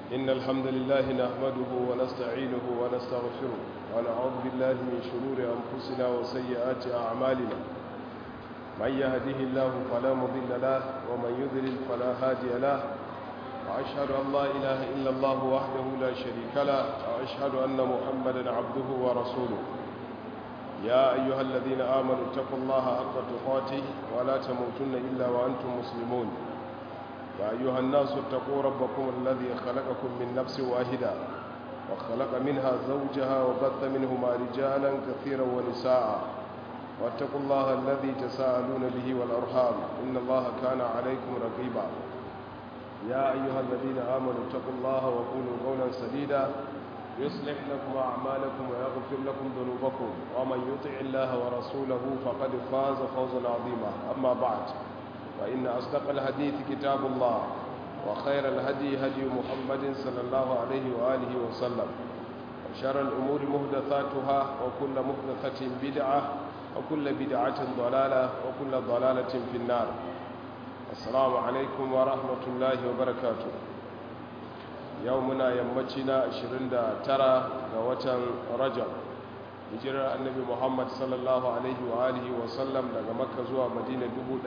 إن الحمد لله نحمده ونستعينه ونستغفره ونعوذ بالله من شرور أنفسنا وسيئات أعمالنا من يهده الله فلا مضل له ومن يضلل فلا هادي له وأشهد أن لا إله إلا الله وحده لا شريك له وأشهد أن محمدا عبده ورسوله يا أيها الذين آمنوا اتقوا الله حق تقاته ولا تموتن إلا وأنتم مسلمون يا أيها الناس اتقوا ربكم الذي خلقكم من نفس واحدة وخلق منها زوجها وبث منهما رجالا كثيرا ونساء واتقوا الله الذي تساءلون به والأرحام إن الله كان عليكم رقيبا يا أيها الذين آمنوا اتقوا الله وقولوا قولا سديدا يصلح لكم أعمالكم ويغفر لكم ذنوبكم ومن يطع الله ورسوله فقد فاز فوزا عظيما أما بعد فإن أصدق الحديث كتاب الله وخير الهدي هدي محمد صلى الله عليه وآله وسلم وشر الأمور مهدثاتها وكل مهدثة بدعة وكل بدعة ضلالة وكل ضلالة في النار السلام عليكم ورحمة الله وبركاته يومنا يمتنا 29 غوة رجب hijirar annabi muhammad sallallahu alaihi wa alihi wa sallam daga makka zuwa madina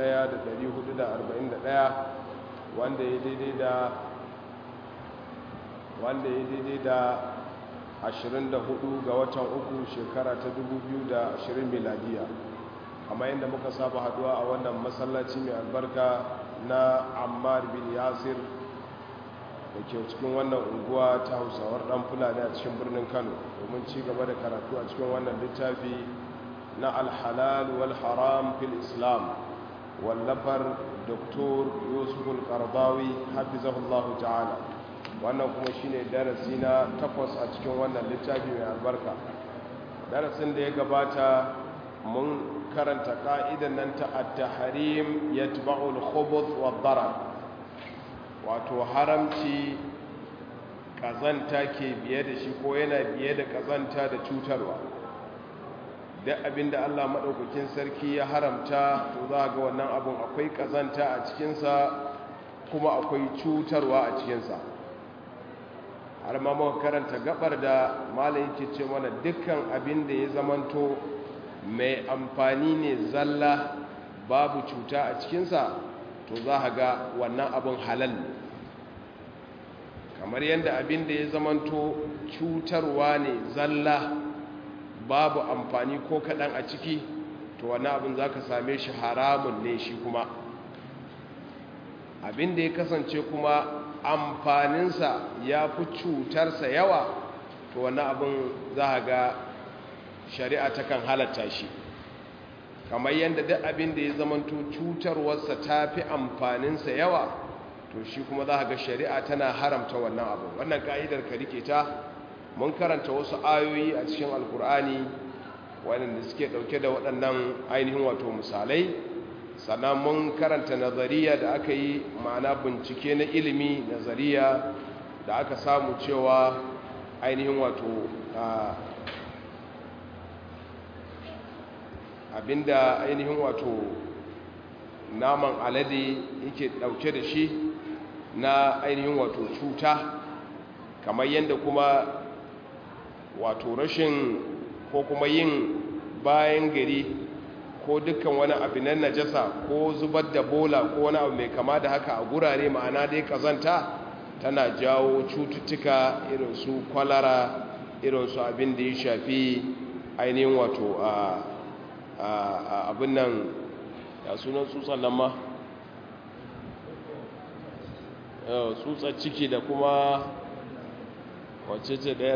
1441 wanda ya daidai da wanda ya daidai da 24 ga watan uku shekara ta 2020 miladiya amma yadda muka saba haduwa a wannan masallaci mai albarka na ammar bin yasir da ke cikin wannan unguwa ta hausawar dan fulani a cikin birnin kano domin ci gaba da karatu a cikin wannan littafi na alhalal wal haram fil islam wallafar doktor yusuf al-qardawi hafizahullahu ta'ala wannan kuma shine darasi na takwas a cikin wannan littafi mai albarka darasin da ya gabata mun karanta ka'idan nan ta at-tahrim yatba'u al-khubuth wad-darar wato haramci kazanta ke biye da shi ko yana biye da kazanta da cutarwa duk abinda Allah maɗaukakin sarki ya haramta to za ga wannan abun akwai kazanta a cikinsa kuma akwai cutarwa a cikinsa har ma muka karanta gabar da malam yake ce mana dukkan abin da ya zamanto mai amfani ne zalla babu cuta a cikinsa to za a ga wannan abin halal ne kamar yadda abin da ya zamanto cutarwa ne zalla babu amfani ko kaɗan a ciki to wannan abin za ka same shi haramun ne shi kuma abin da ya kasance kuma amfaninsa ya fi cutarsa yawa to wannan abin za a ga shari'a takan halatta shi kamar yadda duk abin da ya zamanto cutarwarsa ta fi amfaninsa yawa to shi kuma za ga shari'a tana haramta wannan abu wannan ka'idar ka rike ta mun karanta wasu ayoyi a cikin alkur'ani waɗanda suke ɗauke da waɗannan ainihin wato misalai sannan mun karanta nazariya da aka yi ma'ana bincike na ilimi nazariya da aka samu cewa ainihin wato abinda ainihin wato naman alade yake dauke da shi na ainihin wato cuta kamar yadda kuma wato rashin ko kuma yin bayan gari ko dukkan wani abu na najasa ko zubar da bola ko wani abu mai kama da haka a gurare ma'ana dai kazanta tana jawo cututtuka irin su kwalara irin su abin da ya shafi ainihin wato a abin nan ya sunan tsutsan nan ma tsutsar ciki da kuma wacce ce ɗayar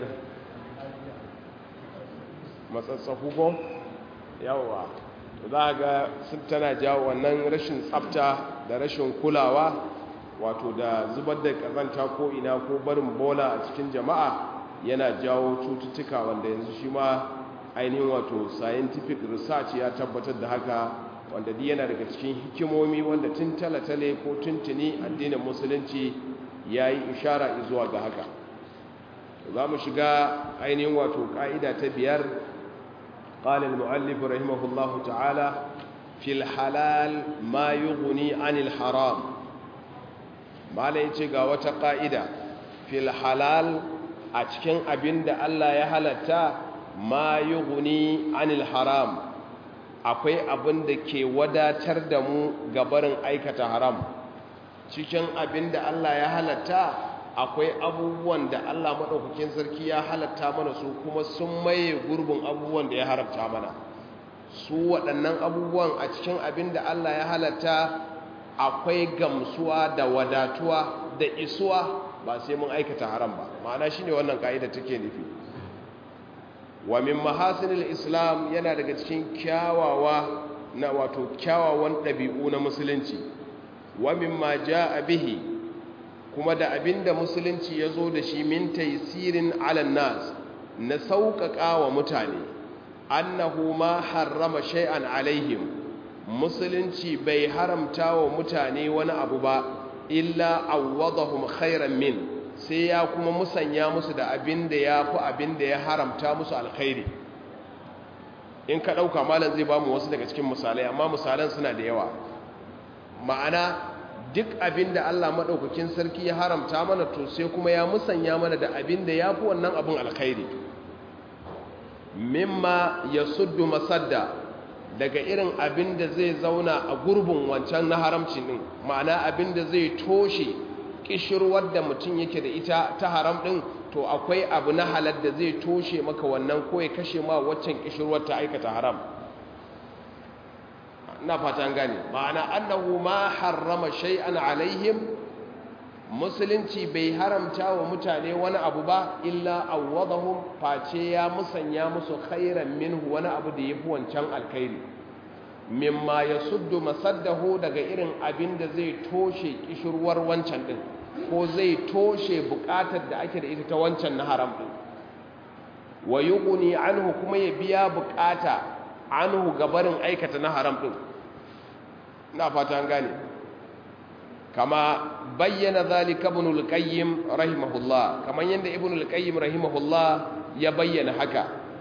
matsatsafu ko yawa za a ga sun tana jawo wannan rashin tsafta da rashin kulawa wato da zubar da ƙazanta ko ina ko barin bola a cikin jama'a yana jawo cututtuka wanda yanzu shi ma ainihin wato scientific research ya tabbatar da haka wanda di yana daga cikin hikimomi wanda tun talatale ko tuntuni addinin musulunci ya yi ishara zuwa ga haka za mu shiga ainihin wato ƙa'ida ta biyar ƙalil mu'allif rahimahullahu ta'ala fil halal ma yughni anil haram mala yace ga wata ƙa'ida fil halal a cikin abin da Allah ya halatta ma yughni anil haram akwai abin da ke wadatar da mu gabarin aikata haram cikin abin da Allah ya halatta akwai abubuwan da Allah maɗaukakin sarki ya halatta mana su kuma sun maye gurbin abubuwan da ya haramta mana su waɗannan abubuwan a cikin abin da Allah ya halatta akwai gamsuwa da wadatuwa da isuwa ba sai mun aikata haram ba ma'ana shine wannan ka'ida take nufi wa min mahasinil islam yana daga cikin kyawawa na wato kyawawan ɗabi'u na musulunci wa mimma jaa bihi kuma da abinda musulunci ya zo da shi min taisirin alan nas na sauƙaƙa wa mutane annahu ma harrama shay'an alaihim musulunci bai haramta wa mutane wani abu ba illa awwadahum khairan min sai ya kuma musanya musu da abin da ya fi abin da ya haramta musu alkhairi in ka ɗauka malam zai ba mu wasu daga cikin misalai amma misalan suna da yawa ma'ana duk abin da Allah maɗaukakin sarki ya haramta mana to sai kuma ya musanya mana da abin da ya fi wannan abin alkhairi mimma ya suddu masadda daga irin abin da zai zauna a gurbin wancan na haramcin ɗin ma'ana abin da zai toshe ƙishirwar da mutum yake da ita ta haram ɗin to akwai abu na halar da zai toshe maka wannan ko ya kashe ma waccan ƙishirwar ta aikata haram na fatan gane ma'ana annahu ma harrama shay'an alaihim musulunci bai haramta wa mutane wani abu ba illa awwadahum face ya musanya musu khairan minhu wani abu da yafi wancan alkhairi mimma yasuddu masaddahu daga irin abin da zai toshe kishirwar wancan din ko zai toshe bukatar da ake da ita ta wancan na haram din wa yughni anhu kuma ya biya bukata anhu gabarin aikata na haram din ina fata an gane kama bayyana zalika ibn al-qayyim rahimahullah kaman yanda ibn al-qayyim rahimahullah ya bayyana haka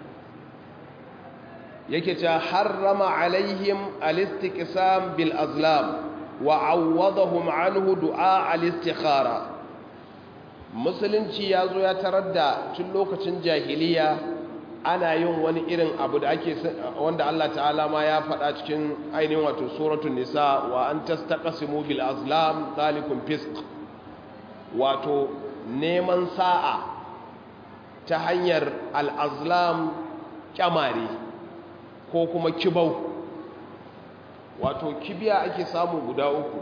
yake ta harrama alaihim al-istiqsam bil azlam wa awwadahum anhu du'a al-istikhara musulunci yazo ya tarar da tun lokacin jahiliya ana yin wani irin abu da ake wanda Allah ta'ala ma ya faɗa cikin ainihin wato suratul nisa wa an tastaqsimu bil azlam zalikum fisq wato neman sa'a ta hanyar al azlam kyamare ko kuma kibau wato kibiya ake samu guda uku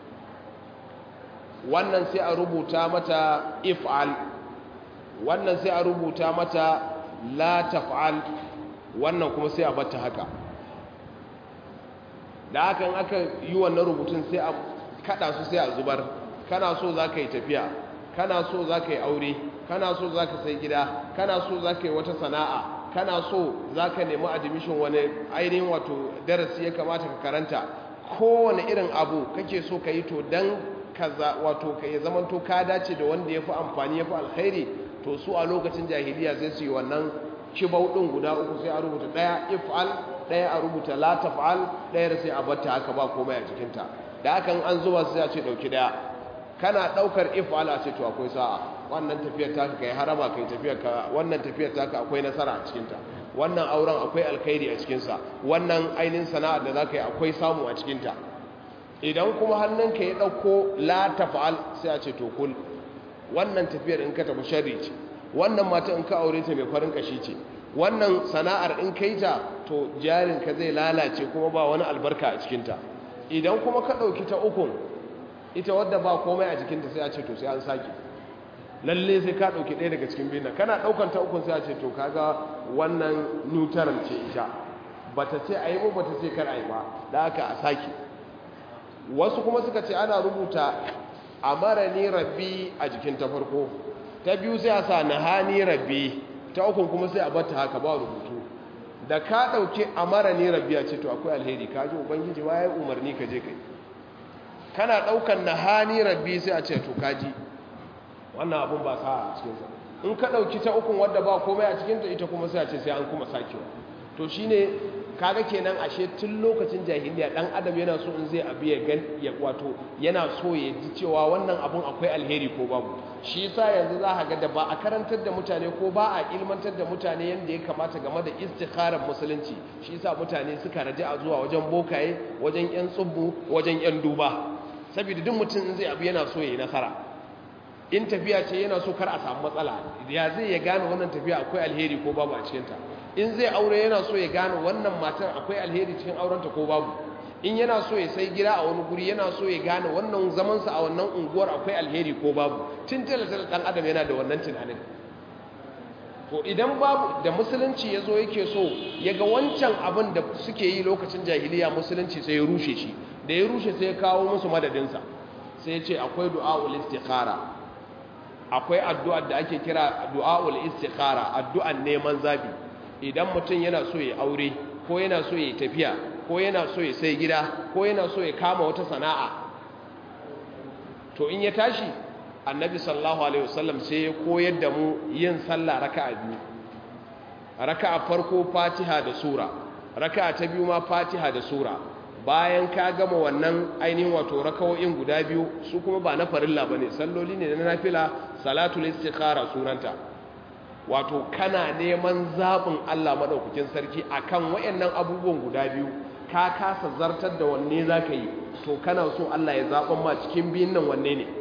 wannan sai a rubuta mata if'al wannan sai a rubuta mata la taf'al wannan kuma sai a batta haka da hakan aka yi wannan rubutun sai a kada su sai a zubar kana so za ka yi tafiya kana so za ka yi aure kana so za ka sai gida kana so za ka yi wata sana'a kana so za ka nemi admission wani ainihin wato darasi ya kamata ka karanta kowane irin abu kake so ka yi to don kaza wato ka yi zamanto ka dace da wanda ya fi amfani ya fi alkhairi to su a lokacin jahiliya sai su yi wannan kibau ɗin guda uku sai a rubuta ɗaya if'al ɗaya a rubuta la taf'al ɗaya da sai a batta haka ba komai a cikinta da hakan an zuba sai a ce ɗauki ɗaya kana ɗaukar if'al a ce to akwai sa'a wannan tafiyar taka kai harama kai tafiyar ka wannan tafiyar taka akwai nasara a cikinta wannan auren akwai alkhairi a cikinsa wannan ainihin sana'ar da za ka yi akwai samu a cikinta idan kuma hannunka ya ɗauko la taf'al sai a ce to kul wannan tafiyar in ka tafi sharri ce wannan mata in ka aure ta mai farin kashi ce wannan sana'ar in kai ta to jarinka zai lalace kuma ba wani albarka a cikinta idan kuma ka ɗauki ta ukun ita wadda ba komai a jikinta sai a ce to sai an sake lalle sai ka ɗauki ɗaya daga cikin biyun kana ɗaukan ta ukun sai a ce to kaga wannan neutral ce ita bata ce a yi ba bata ce kar a yi ba da haka a sake wasu kuma suka ce ana rubuta amara ni rabbi a jikin ta farko ta biyu sai a sa nahani rabbi ta ukun kuma sai a bata haka ba rubutu da ka dauke amara ni rabbi a ce to akwai alheri ka ji ubangiji ma ya umarni ka je kai kana daukan nahani rabbi sai a ce to kaji wannan abun ba sa a cikin sa in ka dauki ta ukun wadda ba komai a cikin ta ita kuma sai a ce sai an kuma sakewa to shine kaga kenan ashe tun lokacin jahiliya dan adam yana so in zai abu ya gan ya wato yana so ya ji cewa wannan abun akwai alheri ko babu shi yasa yanzu za ka ga da ba a karantar da mutane ko ba a ilmantar da mutane yanda ya kamata game da istikharar musulunci shi yasa mutane suka raje a zuwa wajen bokaye wajen yan tsubbu wajen yan duba saboda duk mutum in zai abu yana so ya yi nasara in tafiya ce yana so kar a samu matsala ya zai ya gane wannan tafiya akwai alheri ko babu a cikinta in zai aure yana so ya gane wannan matar akwai alheri cikin aurenta ko babu in yana so ya sai gida a wani guri yana so ya gane wannan zamansa a wannan unguwar akwai alheri ko babu tun talatal dan adam yana da wannan tunanin to idan babu da musulunci ya zo yake so ya ga wancan abin da suke yi lokacin jahiliya musulunci sai ya rushe shi da ya rushe sai ya kawo musu madadinsa sai ya ce akwai du'a'ul istikhara akwai addu'ar da ake kira du'a'ul istikhara addu'an neman zabi idan mutum yana so ya aure ko yana so ya tafiya ko yana so ya sai gida ko yana so ya kama wata sana'a to in ya tashi annabi sallallahu alaihi wasallam sai ya koyar da mu yin sallah raka'a biyu raka'a farko fatiha da sura raka'a ta biyu ma fatiha da sura bayan ka gama wannan ainihin wato rakawoyin guda biyu su kuma ba na farilla bane salloli ne na nafila salatul istikhara sunanta wato kana neman zabin Allah madaukakin sarki akan wayannan abubuwan guda biyu ka kasa zartar da wanne zaka yi to kana so Allah ya zaban ma cikin biyun nan wanne ne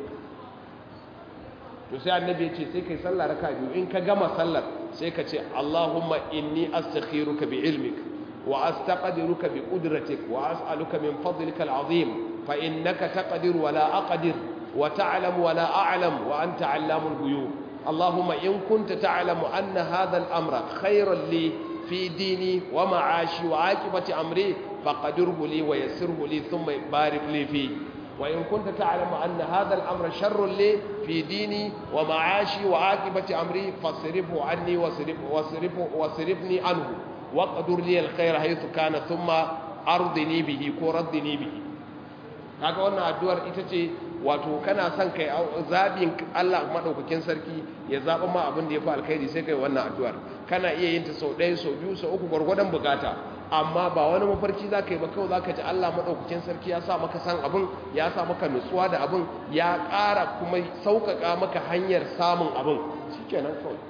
to sai annabi ya ce sai kai sallah raka biyu in ka gama sallar sai ka ce Allahumma inni astakhiruka bi ilmik wa astaqdiruka bi qudratik wa as'aluka min fadlika al'azim fa innaka taqdir wa la aqdir wa ta'lam wa la a'lam wa anta 'allamul ghuyub Allahumma in kunta ta'lamu anna hadha al-amra khayran li fi dini wa ma'ashi wa 'aqibati amri faqdirhu li wa yassirhu li thumma barik li fihi وإن كنت تعلم أن هذا الأمر شر لي في ديني ومعاشي وعاقبة أمري فاصرفه عني وصرف وصرف وصرفني عنه واقدر لي الخير حيث كان ثم أرضني به كردني به kaga wannan addu'ar ita ce wato kana son kai zabin Allah madaukakin sarki ya zaba ma abin da yafi alkhairi sai kai wannan addu'ar kana iya yin ta sau ɗaya sau biyu sau uku gwargwadon bukata amma ba wani mafarki za ka yi ba kawai za ka ji Allah maɗaukakin sarki ya sa maka san abin ya sa maka nutsuwa da abin ya ƙara kuma sauƙaƙa maka hanyar samun abin shi kenan kawai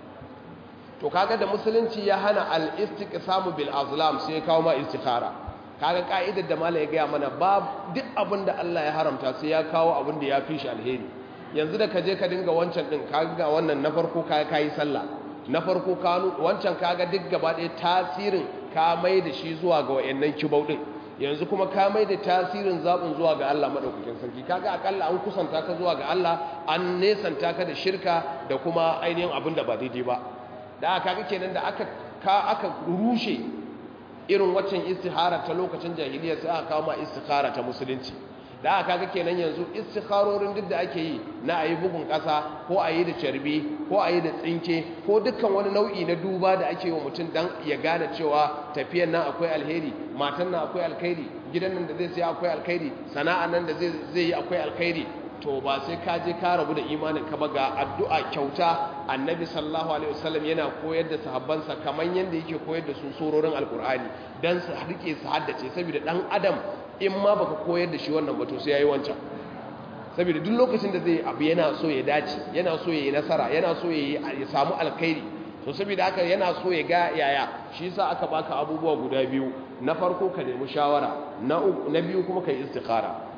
to kaga da musulunci ya hana al-istiqsamu bil azlam sai ya kawo ma istikhara kaga ka'idar da malai ya gaya mana ba duk abin da Allah ya haramta sai ya kawo abin da ya fi shi alheri yanzu da ka je ka dinga wancan din kaga wannan na farko ka kai sallah na farko kanu wancan kaga duk gaba ɗaya tasirin ka mai da shi zuwa ga wayannan kibau din yanzu kuma ka mai da tasirin zaɓin zuwa ga Allah maɗaukakin sarki kaga akalla an kusanta ka zuwa ga Allah an nesanta ka da shirka da kuma ainihin abin da ba daidai ba da aka kaga kenan da aka ka aka rushe irin waccan istihara ta lokacin jahiliya sai aka kawo ma istihara ta musulunci da aka kaga kenan yanzu istikharorin duk da ake yi na ayi bugun ƙasa ko ayi da carbi ko ayi da tsinke ko dukkan wani nau'i na duba da ake yi wa mutum dan ya gane cewa tafiyan nan akwai alheri matan nan akwai alkhairi gidan nan da zai sai akwai alkhairi sana'a nan da zai zai yi akwai alkhairi to ba sai ka je ka rabu da imanin ka ba ga addu'a kyauta annabi sallallahu alaihi wasallam yana koyar da sahabbansa kaman yanda yake koyar da su sororin alkur'ani dan su rike su haddace saboda dan adam in ma baka koyar da shi wannan ba to sai yayi wancan saboda duk lokacin da zai abu yana so ya dace yana so ya yi nasara yana so ya samu alkhairi to saboda haka yana so ya ga yaya shi yasa aka baka abubuwa guda biyu na farko ka nemi shawara na na biyu kuma kai istikhara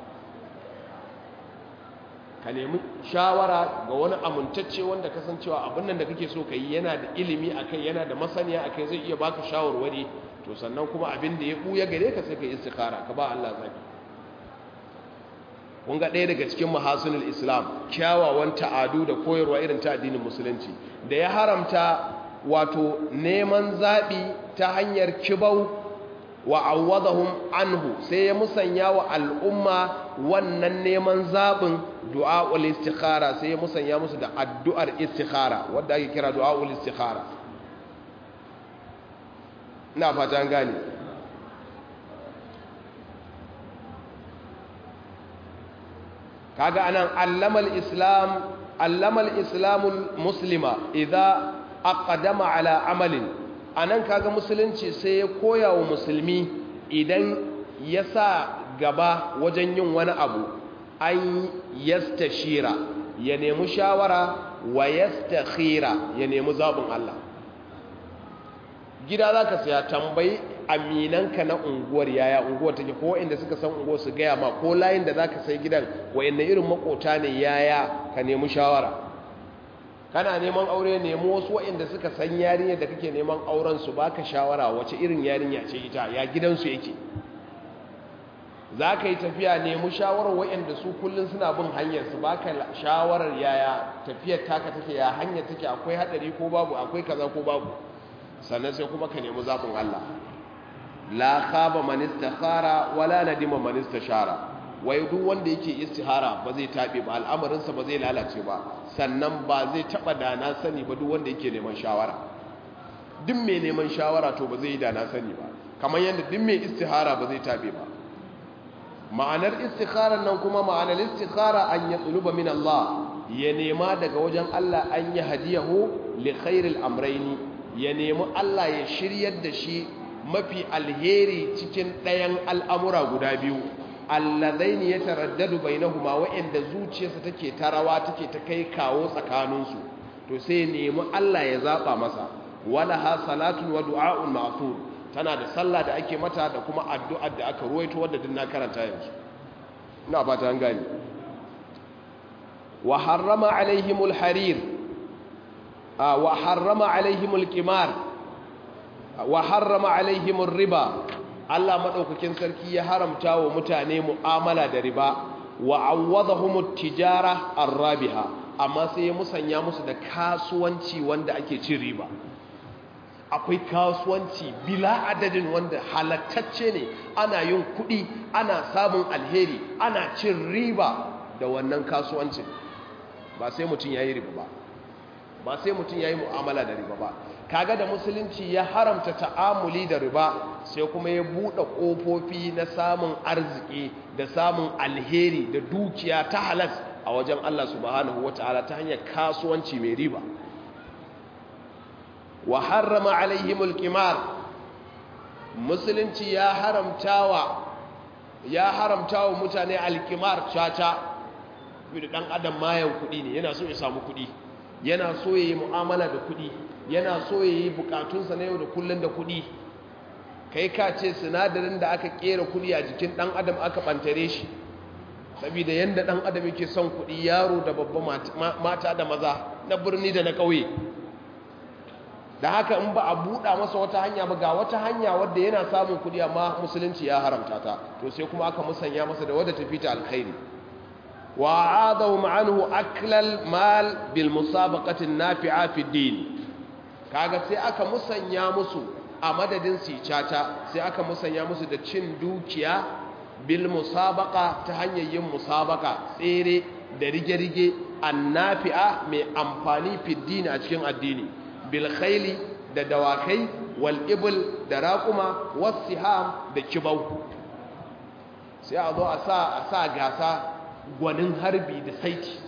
ka nemi shawara ga wani amintacce wanda kasancewa abin nan da kake so ka yi yana da ilimi akai yana da masaniya akai zai iya baka shawarwari to sannan kuma abin da ya buya gare ka sai ka yi istikhara ka ba Allah zabi kun ga ɗaya daga cikin mahasinul islam kyawawan ta'adu da koyarwa irin ta addinin musulunci da ya haramta wato neman zaɓi ta hanyar kibau wa awwadahum anhu sai ya musanya wa al'umma wannan neman zaɓin du'a'ul istikhara sai ya musanya musu da addu'ar istikhara wadda ake kira du'a'ul istikhara ina fata gane kaga anan allamal islam allamal islamul muslima idza aqdama ala amalin a nan kaga musulunci sai ya koya wa musulmi idan ya sa gaba wajen yin wani abu an yastashira ya nemi shawara wa yastakhira ya nemi zaɓin Allah gida za ka saya tambayi aminanka na unguwar yaya unguwar take ko inda suka san unguwar su gaya ma ko layin da za ka sai gidan wa'inda irin makota ne yaya ka nemi shawara kana neman aure nemi wasu wa'inda suka san yarinya da kake neman auren su baka shawara wace irin yarinya ce ita ya gidansu yake za ka yi tafiya nemi shawarar wa'inda su kullum suna bin hanyar su baka shawarar yaya tafiyar taka take ya hanyar take akwai hadari ko babu akwai kaza ko babu sannan sai kuma ka nemi zaɓin Allah la khaba man istakhara wala nadima man istashara wai duk wanda yake istihara ba zai tabe ba al'amarinsa ba zai lalace ba sannan ba zai taba da na sani ba duk wanda yake neman shawara duk mai neman shawara to ba zai yi da na sani ba kamar yadda duk mai istihara ba zai tabe ba ma'anar istikharar nan kuma ma'anar istikhara an ya tsuluba min Allah ya nema daga wajen Allah an yi hadiyahu li khairil amraini ya nemi Allah ya shiryar da shi mafi alheri cikin ɗayan al'amura guda biyu allazaini ya taraddadu bainahuma wa'anda zuciyarsa take tarawa take ta kai kawo tsakaninsu to sai nemi Allah ya zaba masa wala ha salatun wa du'a'un ma'thur tana da sallah da ake mata da kuma addu'ar da aka ruwaito wadda din na karanta yanzu ina fata an gani wa harrama alaihimul harir wa harrama alaihimul qimar wa harrama alaihimur riba Allah madaukakin sarki ya haramta wa mutane mu'amala da riba wa awwadahumut tijara arrabiha amma sai ya musanya musu da kasuwanci wanda ake cin riba akwai kasuwanci bila adadin wanda halattacce ne ana yin kuɗi ana samun alheri ana cin riba da wannan kasuwancin ba sai mutum ya yi riba ba ba sai mutum ya yi mu'amala da riba ba kaga da musulunci ya haramta ta'amuli da riba sai kuma ya buɗe ƙofofi na samun arziki da samun alheri da dukiya ta halas a wajen Allah subhanahu wata'ala ta hanyar kasuwanci mai riba wa harrama alaihimul qimar musulunci ya haramtawa ya haramtawa mutane alqimar caca bi dan adam mayan kudi ne yana so ya samu kudi yana so yayi mu'amala da kudi yana so yayi bukatunsa na yau da kullun da kudi kai ka ce sinadarin da aka kera kudi a jikin dan adam aka bantare shi saboda yanda dan adam yake son kudi yaro da babba mata da maza na birni da na kauye da haka in ba a buɗa masa wata hanya ba ga wata hanya wadda yana samun kuɗi amma musulunci ya haramta ta to sai kuma aka musanya masa da wadda tafi ta alkhairi wa adahu ma'anhu aklal mal bil musabaqati nafi'a fi din kaga sai aka musanya musu a madadin sicata sai aka musanya musu da cin dukiya bil musabaqa ta hanyar yin musabaka tsere da rige-rige annafi'a mai amfani fi din a cikin addini bilkhaili da dawakai wal'ibul da raƙuma wasiham da kibau sai a zo a sa gasa gwanin harbi da saiti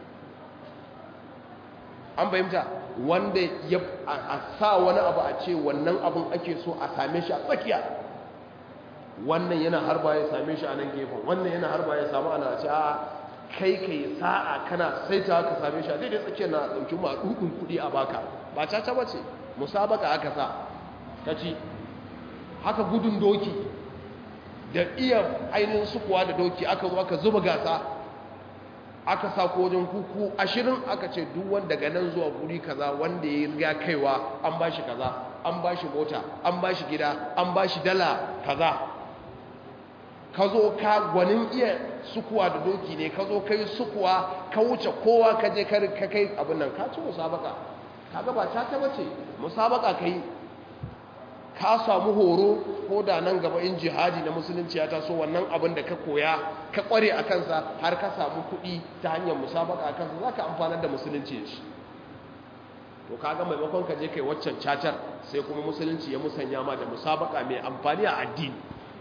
an fahimta wanda ya a sa wani abu a ce wannan abin ake so a same shi a tsakiya wannan yana harba ya same shi a nan gefen wannan yana harba ya samu ana ce a kai kai sa'a kana saita ka same shi a daidai tsakiyar na ɗauki ma ɗuɗin kuɗi a baka ba caca ba ce musabaka aka sa ta ci haka gudun doki da iya ainihin sukuwa da doki aka zo aka zuba gasa aka sa ko wajen kuku ashirin aka ce duk wanda daga nan zuwa guri kaza wanda ya riga kaiwa an ba shi kaza an ba shi mota an ba shi gida an ba shi dala kaza ka zo ka gwanin iya sukuwa da doki ne ka zo kai sukuwa ka wuce kowa ka je ka kai abin nan ka ci musabaka kaga ba ta taba ce musabaka kai ka samu horo ko da nan gaba in jihadi na musulunci ya taso wannan abin da ka koya ka kware a kansa har ka samu kuɗi ta hanyar musabaka a kansa za ka amfanar da musulunci shi to kaga maimakon ka je kai waccan cacar sai kuma musulunci ya musanya ma da musabaka mai amfani a addini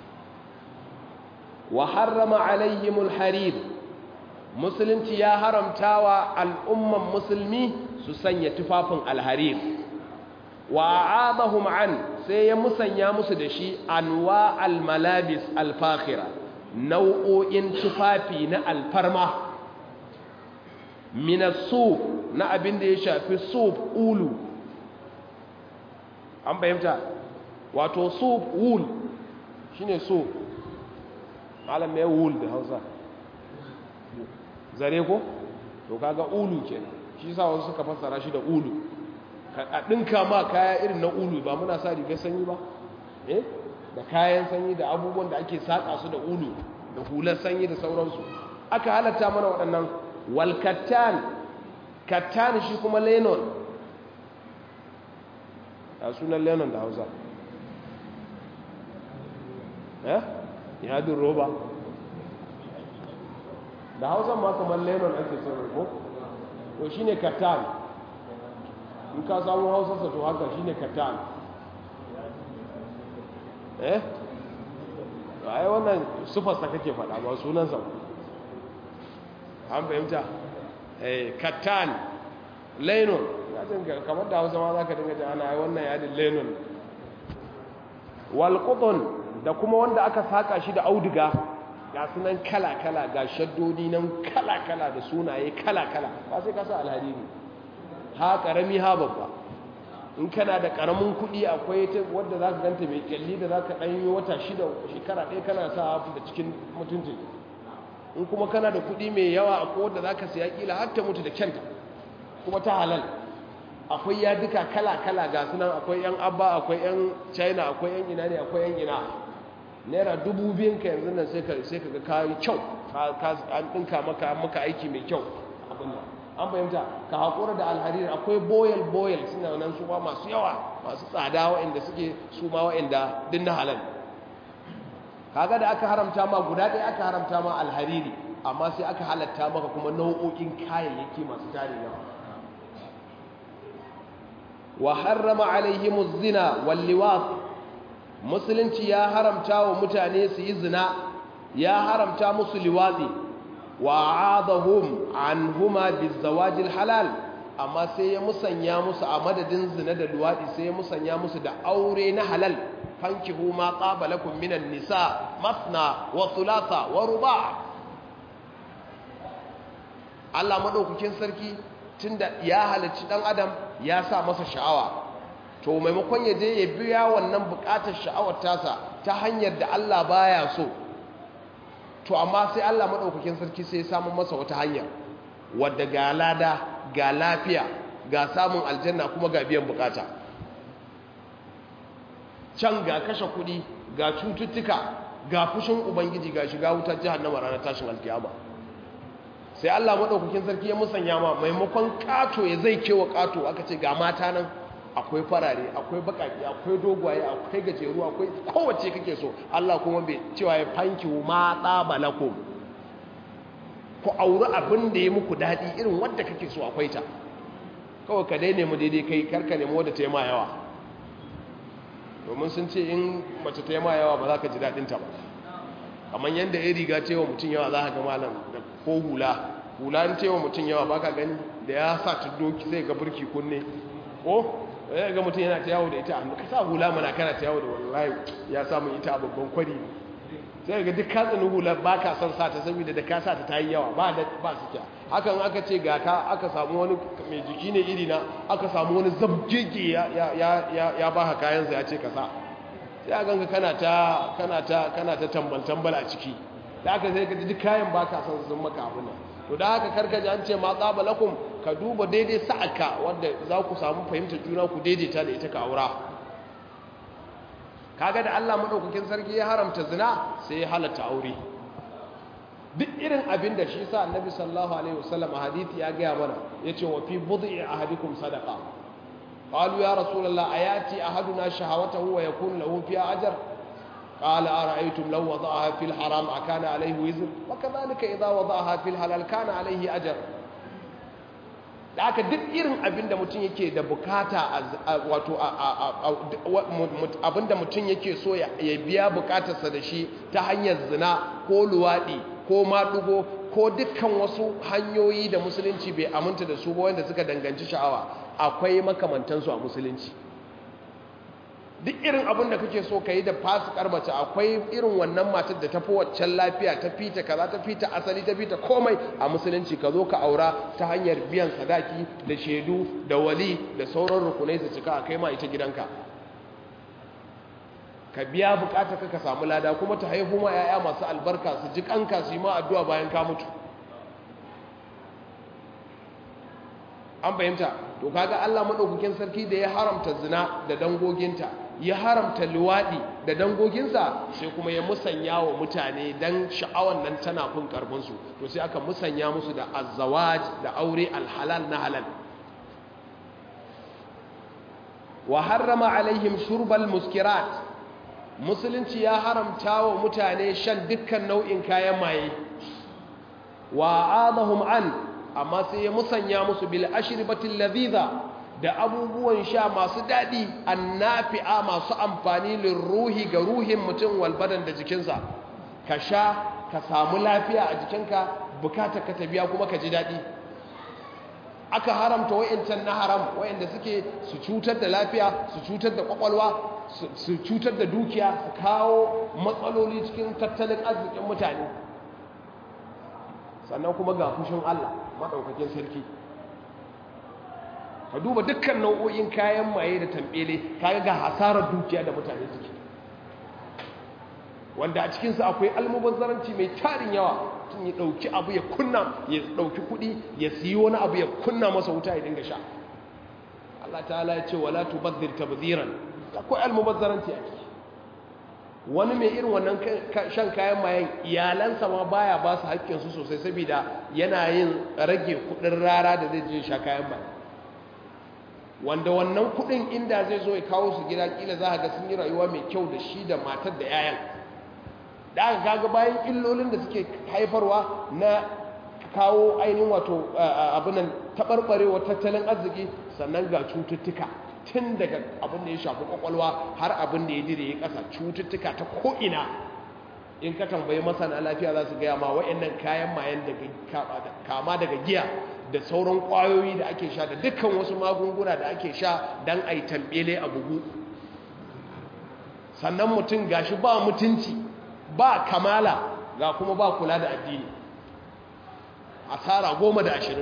wa harrama alaihimul harir musulunci ya haramtawa al'umman musulmi su sanya tufafin alharir wa a'adahum an sai ya musanya musu da shi anwa al-malabis al-fakhira nau'o'in tufafi na alfarma min as-suf na abin da ya shafi suf ulu an bayyanta wato suf wool shine suf malam mai wool da Hausa zare ko to kaga ulu kenan shi sa wasu suka fassara shi da ulu a ɗinka ma kaya irin na ulu ba muna sa rigar sanyi ba eh da kayan sanyi da abubuwan da ake saƙa su da ulu da hular sanyi da sauransu aka halatta mana waɗannan walkattan kattan shi kuma lenon a sunan lenon da hausa eh yadin roba da hausa ma kamar lenon ake sauran ko to shine kattan in ka samu hausarsa to haka shine kattan eh ai wannan sufarsa kake faɗa ba sunansa an fahimta eh kattan lenon ya dinga kamar da hausa ma za ka dinga ji ana ai wannan yadin lenon walƙudun da kuma wanda aka saƙa shi da auduga ga sunan kala-kala ga shaddodi nan kala-kala da sunaye kala-kala ba sai ka sa alhariri ha ƙarami ha babba in kana da ƙaramin kuɗi akwai ta wadda za ka ganta mai ƙyalli da za ka ɗan yi wata shida shekara ɗaya kana sa hafi da cikin mutunci in kuma kana da kuɗi mai yawa akwai wadda za ka siya ƙila har ta mutu da kyanta kuma ta halal akwai ya duka kala-kala ga sunan akwai 'yan abba akwai 'yan china akwai 'yan ina ne akwai 'yan ina naira dubu biyun ka yanzu nan sai ka ga kayi kyau an ɗinka maka maka aiki mai kyau abin nan an fahimta ka haƙura da alhariri akwai boyal boyal suna nan su ma masu yawa masu tsada waɗanda suke su ma waɗanda din na halal kaga da aka haramta ma guda ɗaya aka haramta ma alhariri amma sai aka halatta maka kuma nau'o'in kayayyaki masu tare yawa wa harrama alaihimuz zina wal liwat musulunci ya haramta wa mutane su yi zina ya haramta musu liwatsi wa adahum anhuma bizawajil halal amma sai ya musanya musu a madadin zina da luwadi sai ya musanya musu da aure na halal fankihu ma qaba lakum minan nisa masna wa thulatha wa ruba' Allah madaukakin sarki tunda ya halicci dan adam ya sa masa sha'awa to maimakon ya je ya biya wannan bukatar sha'awar tasa ta hanyar da Allah baya so to amma sai Allah madaukakin sarki sai ya samu masa wata hanya wadda ga lada ga lafiya ga samun aljanna kuma ga biyan bukata can ga kashe kudi ga cututtuka ga fushin ubangiji ga shiga wutar jahannama ranar tashin alkiyama sai Allah madaukakin sarki ya musanya ma maimakon kato ya zai kewa kato aka ce ga mata nan akwai farare akwai bakaki akwai dogwaye akwai gajeru akwai kowace kake so Allah kuma bai cewa ya fanki ma tsabalakum ku auri abin da ya muku daɗi irin wadda kake so akwai ta kawai ka dai nemi daidai kai karka nemi wadda ta yi ma yawa domin sun ce in mace ta yi ma yawa ba za ka ji daɗinta ba kamar yadda ya riga cewa mutum yawa za ka ga malam da ko hula hula in cewa mutum yawa ba ka gani da ya sa ta doki sai ga burki kunne ko ya ga mutum yana ta yawo da ita a ka sa hula mana kana ta yawo da wallahi ya samu ita a babban kwari sai ga duk katsinin hula ba ka son sa ta saboda da ka sa ta ta yi yawa ba da ba su kya hakan aka ce ga ka aka samu wani mai jiki ne iri na aka samu wani zabgege ya ya ya ya ba ka kayan sa ya ce ka sa sai a ganka kana ta kana ta kana ta tambal tambal a ciki da aka sai ka ji duk kayan ba ka son sun maka abin nan to da haka karkaji an ce ma qabalakum ka duba daidai sa'aka wanda za ku samu fahimtar juna ku daidaita da ita ka aura kaga da Allah madaukakin sarki ya haramta zina sai ya halatta aure duk irin abin da shi sa annabi sallallahu alaihi wasallam a hadisi ya gaya mana yace wa fi bud'i ahadikum sadaqa qalu ya rasulullah ayati ahaduna shahawatahu wa yakun lahu fiha ajr قال أرأيتم لو وضعها في الحرام أكان عليه وزر وكذلك إذا وضعها في الحلال كان عليه أجر da aka duk irin abinda mutum yake da bukata wato abinda mutum yake so ya biya bukatarsa da shi ta hanyar zina ko luwaɗi ko maɗugo ko dukkan wasu hanyoyi da musulunci bai aminta da su ba wanda suka danganci sha'awa akwai makamantansu a musulunci duk irin abin da kake so ka yi da fasikar mace akwai irin wannan matar da ta fi waccan lafiya ta fita kaza ta fita asali ta fita komai a musulunci ka zo ka aura ta hanyar biyan sadaki da shaidu da wali da sauran rukunai su cika a kai ma ita gidanka ka biya bukata ka ka samu lada kuma ta haihu ma 'ya'ya masu albarka su ji kanka su yi ma addu'a bayan ka mutu an fahimta to kaga Allah madaukakin sarki da ya haramta zina da dangoginta ya haramta luwadi da dangoginsa sai kuma ya musanya wa mutane dan sha'awan nan tana fin karfin su to sai aka musanya musu da azzawaj da aure alhalal na halal wa harrama alaihim shurbal muskirat musulunci ya haramta wa mutane shan dukkan nau'in kayan maye wa adahum an amma sai ya musanya musu bil ashribatil ladhiza da abubuwan sha masu dadi annafi'a masu amfani lirruhi ga ruhin mutum wal badan da jikinsa ka sha ka samu lafiya a jikinka bukata ka tabiya kuma ka ji dadi aka haramta wayancan na haram wayanda suke su cutar da lafiya su cutar da kwakwalwa su cutar da dukiya su kawo matsaloli cikin tattalin arzikin mutane sannan kuma ga fushin Allah maɗaukakin sarki ka duba dukkan nau'o'in kayan maye da tambele kaga ga hasarar dukiya da mutane suke wanda a cikinsu akwai almubazzaranci mai tarin yawa tun ya ɗauki abu ya kunna ya ɗauki kuɗi ya siyi wani abu ya kunna masa wuta ya dinga sha Allah ta'ala ya ce wala tubazzir tabziran akwai almubazzaranci a ciki wani mai irin wannan shan kayan mayan iyalansa ma baya ba su haƙƙinsu sosai saboda yana yin rage kuɗin rara da zai je sha kayan mayan wanda wannan kuɗin inda zai zo ya kawo su gida kila za a ga sun yi rayuwa mai kyau da shi da matar da 'ya'yan da aka kaga bayan illolin da suke haifarwa na kawo ainihin wato abinan taɓarɓarewa tattalin arziki sannan ga cututtuka tun daga abin da ya shafi kwakwalwa har abin da ya dire ya ƙasa cututtuka ta ko'ina in ka tambayi masana lafiya za su gaya ma wa'annan kayan mayan kama daga giya da sauran ƙwayoyi da ake sha da dukkan wasu magunguna da ake sha don a yi tambele a bugu sannan mutum gashi ba mutunci ba kamala ga kuma ba kula da addini asara goma da ashirin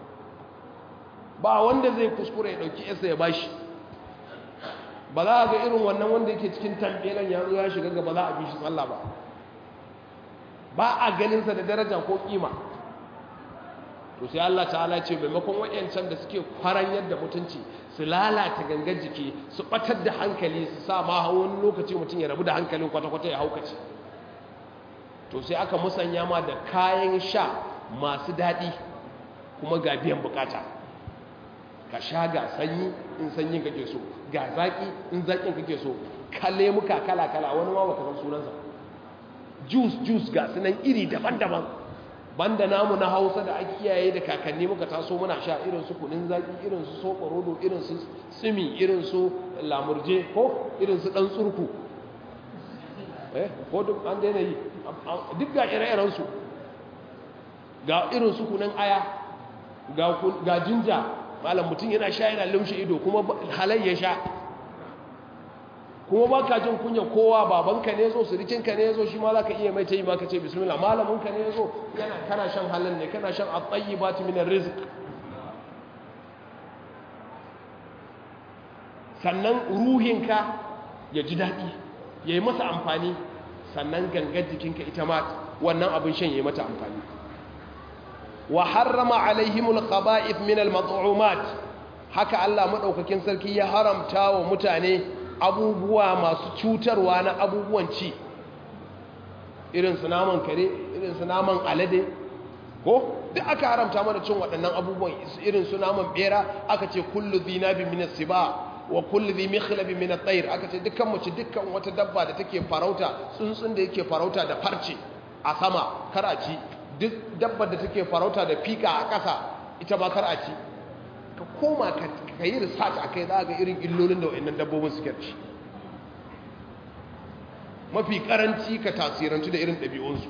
ba wanda zai kuskure ya ɗauki yasa ya bashi ba za a ga irin wannan wanda yake cikin tambelan ya zo ya shiga gaba za a bi shi tsalla ba ba a ganinsa da daraja ko kima to sai Allah ta'ala ce maimakon wayancan da suke kwaran yadda mutunci su lalata gangar jiki su batar da hankali su sa ma wani lokaci mutum ya rabu da hankalin kwata-kwata ya haukace to sai aka musanya ma da kayan sha masu daɗi kuma ga biyan bukata ka sha ga sanyi in sanyin kake so ga zaki in zakin kake so kalle muka kala kala wani ma baka san sunansa juice juice ga sunan iri daban-daban banda namu na Hausa da ake kiyaye da kakanni muka taso muna sha irin su kunin zaki irin su sokorodo irin su simi irin su lamurje ko irin su dan tsurku eh ko duk an daina yi duk ga ire-iren su ga irin su kunin aya ga ga jinja malam mutum yana sha yana lumshe ido kuma halayya sha kuma ba ka jin kunya kowa babanka ne zo surikinka ne zo shi ma za ka iya mai ta yi ma ka ce bismillah malaminka ne zo yana kana shan halin ne kana shan atsayi ba ta minar rizik sannan ruhinka ya ji daɗi ya yi masa amfani sannan gangar jikinka ita ma wannan abin shan ya yi mata amfani wa harrama alaihimul khaba'ith min al-mat'umat haka Allah madaukakin sarki ya haramta wa mutane abubuwa masu cutarwa na abubuwan ci irin su naman kare irin su naman alade ko duk aka haramta mana cin waɗannan abubuwan irin su naman bera aka ce kullu dhinabi min as-siba wa kullu dhi mikhlab min at-tayr aka ce dukkan mu ci dukkan wata dabba da take farauta tsuntsun da yake farauta da farce a sama kar a ci duk dabbar da take farauta da fika a ƙasa ita ba kar a ci ka koma ka yi research a kai za ga irin illolin da wa'annan dabbobin suke ci mafi karanci ka tasirantu da irin ɗabi'unsu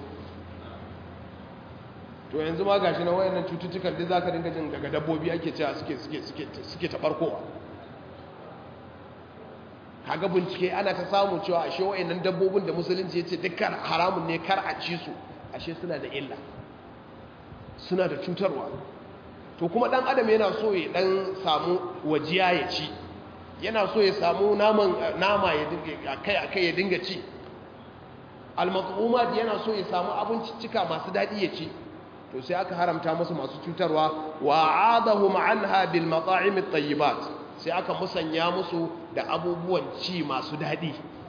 to yanzu ma gashi na wayannan cututtukan da za ka dinga jin daga dabbobi ake cewa suke suke suke suke taɓarkowa kaga bincike ana ta samu cewa ashe wayannan dabbobin da musulunci yace dukkan haramun ne kar a ci su ashe suna da illa suna da cutarwa to kuma dan adam yana so ya dan samu wajiya ya ci yana so ya samu naman nama ya dinga kai akai ya dinga ci al-mat'umat yana so ya samu abinciccika masu dadi ya ci to sai aka haramta musu masu cutarwa wa adahum anha bil mata'im at-tayyibat sai aka musanya musu da abubuwan ci masu dadi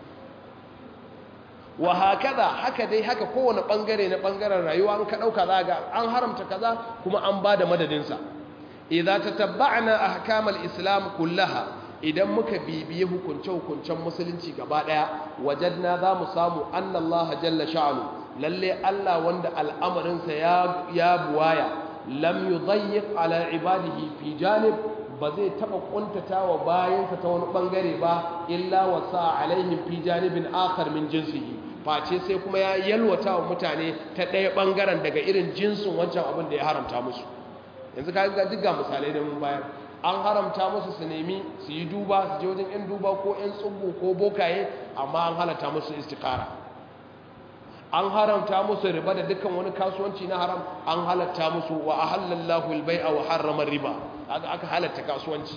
wa hakaza haka dai haka kowane bangare na bangaren rayuwa an ka dauka zaga an haramta kaza kuma an bada madadin sa idza tatabba'na ahkam al-islam kullaha idan muka bibiye hukunce hukuncen musulunci gaba daya wajadna za mu samu annallaha jalla sha'anu lalle Allah wanda al'amarinsa ya ya buwaya lam yudayyiq ala ibadihi fi janib ba zai taba kuntatawa bayansa ta wani bangare ba illa wasa alaihim fi janibin akhar min jinsihi face sai kuma ya yalwata wa mutane ta ɗaya bangaren daga irin jinsin wancan abin da ya haramta musu yanzu ka ga duk ga misalai da mun bayar an haramta musu su nemi su yi duba su je wajen 'yan duba ko 'yan tsubbu ko bokaye amma an halatta musu istikara an haramta musu riba da dukkan wani kasuwanci na haram an halatta musu wa ahallallahu albai'a wa harrama riba aka aka halatta kasuwanci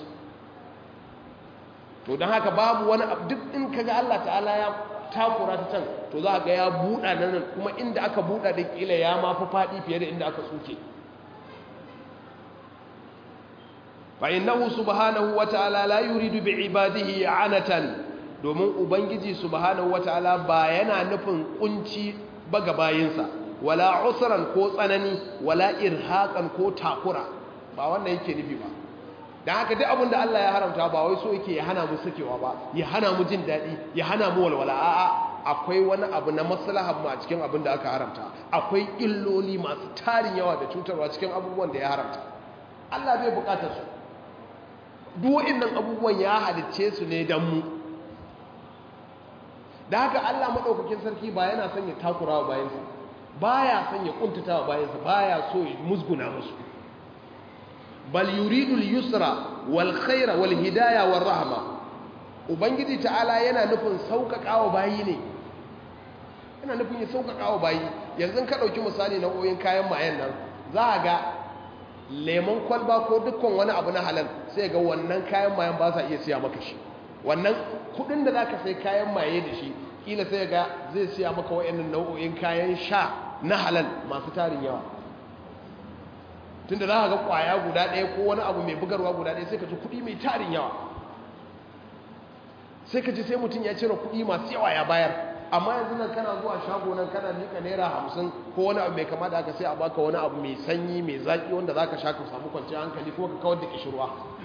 to dan haka babu wani duk in kaga Allah ta'ala ya takura ta can to za ga ya buɗa nan kuma inda aka buɗa da kila ya ma fi faɗi fiye da inda aka tsuke fa innahu subhanahu wa ta'ala la yuridu bi ibadihi anatan domin ubangiji subhanahu wa ta'ala ba yana nufin kunci ba ga bayinsa wala usran ko tsanani wala irhaqan ko takura ba wannan yake nufi ba dan haka duk abin da Allah ya haramta ba wai so yake ya hana mu sakewa ba ya hana mu jin dadi ya hana mu walwala a'a akwai wani abu na maslahar mu a cikin abin da aka haramta akwai illoli masu tarin yawa da cutarwa cikin abubuwan da ya haramta Allah bai bukatar su duk waɗannan abubuwan ya halicce su ne dan mu da haka Allah madaukakin sarki ba yana son ya takura wa bayansa baya son ya kuntata wa bayansa baya so ya musguna musu bal yuridu al-yusra wal khaira wal hidaya war rahma ubangiji ta'ala yana nufin sauƙaƙawa bayi ne yana nufin ya sauƙaƙawa bayi yanzu ka ɗauki misali na oyin kayan mayan nan za a ga lemon kwalba ko dukkan wani abu na halal sai ga wannan kayan mayan ba sa iya siya maka shi wannan kudin da zaka sai kayan maye da shi kila sai ga zai siya maka wayannan nau'o'in kayan sha na halal masu tarin yawa tunda za ka ga kwaya guda ɗaya ko wani abu mai bugarwa guda ɗaya sai ka ji kuɗi mai tarin yawa sai ka ji sai mutum ya cire kuɗi masu yawa ya bayar amma yanzu nan kana zuwa shago nan kana nika naira hamsin ko wani abu mai kama da aka sai a baka wani abu mai sanyi mai zaƙi wanda za ka sha ka samu kwanciyar hankali ko ka kawar da kishirwa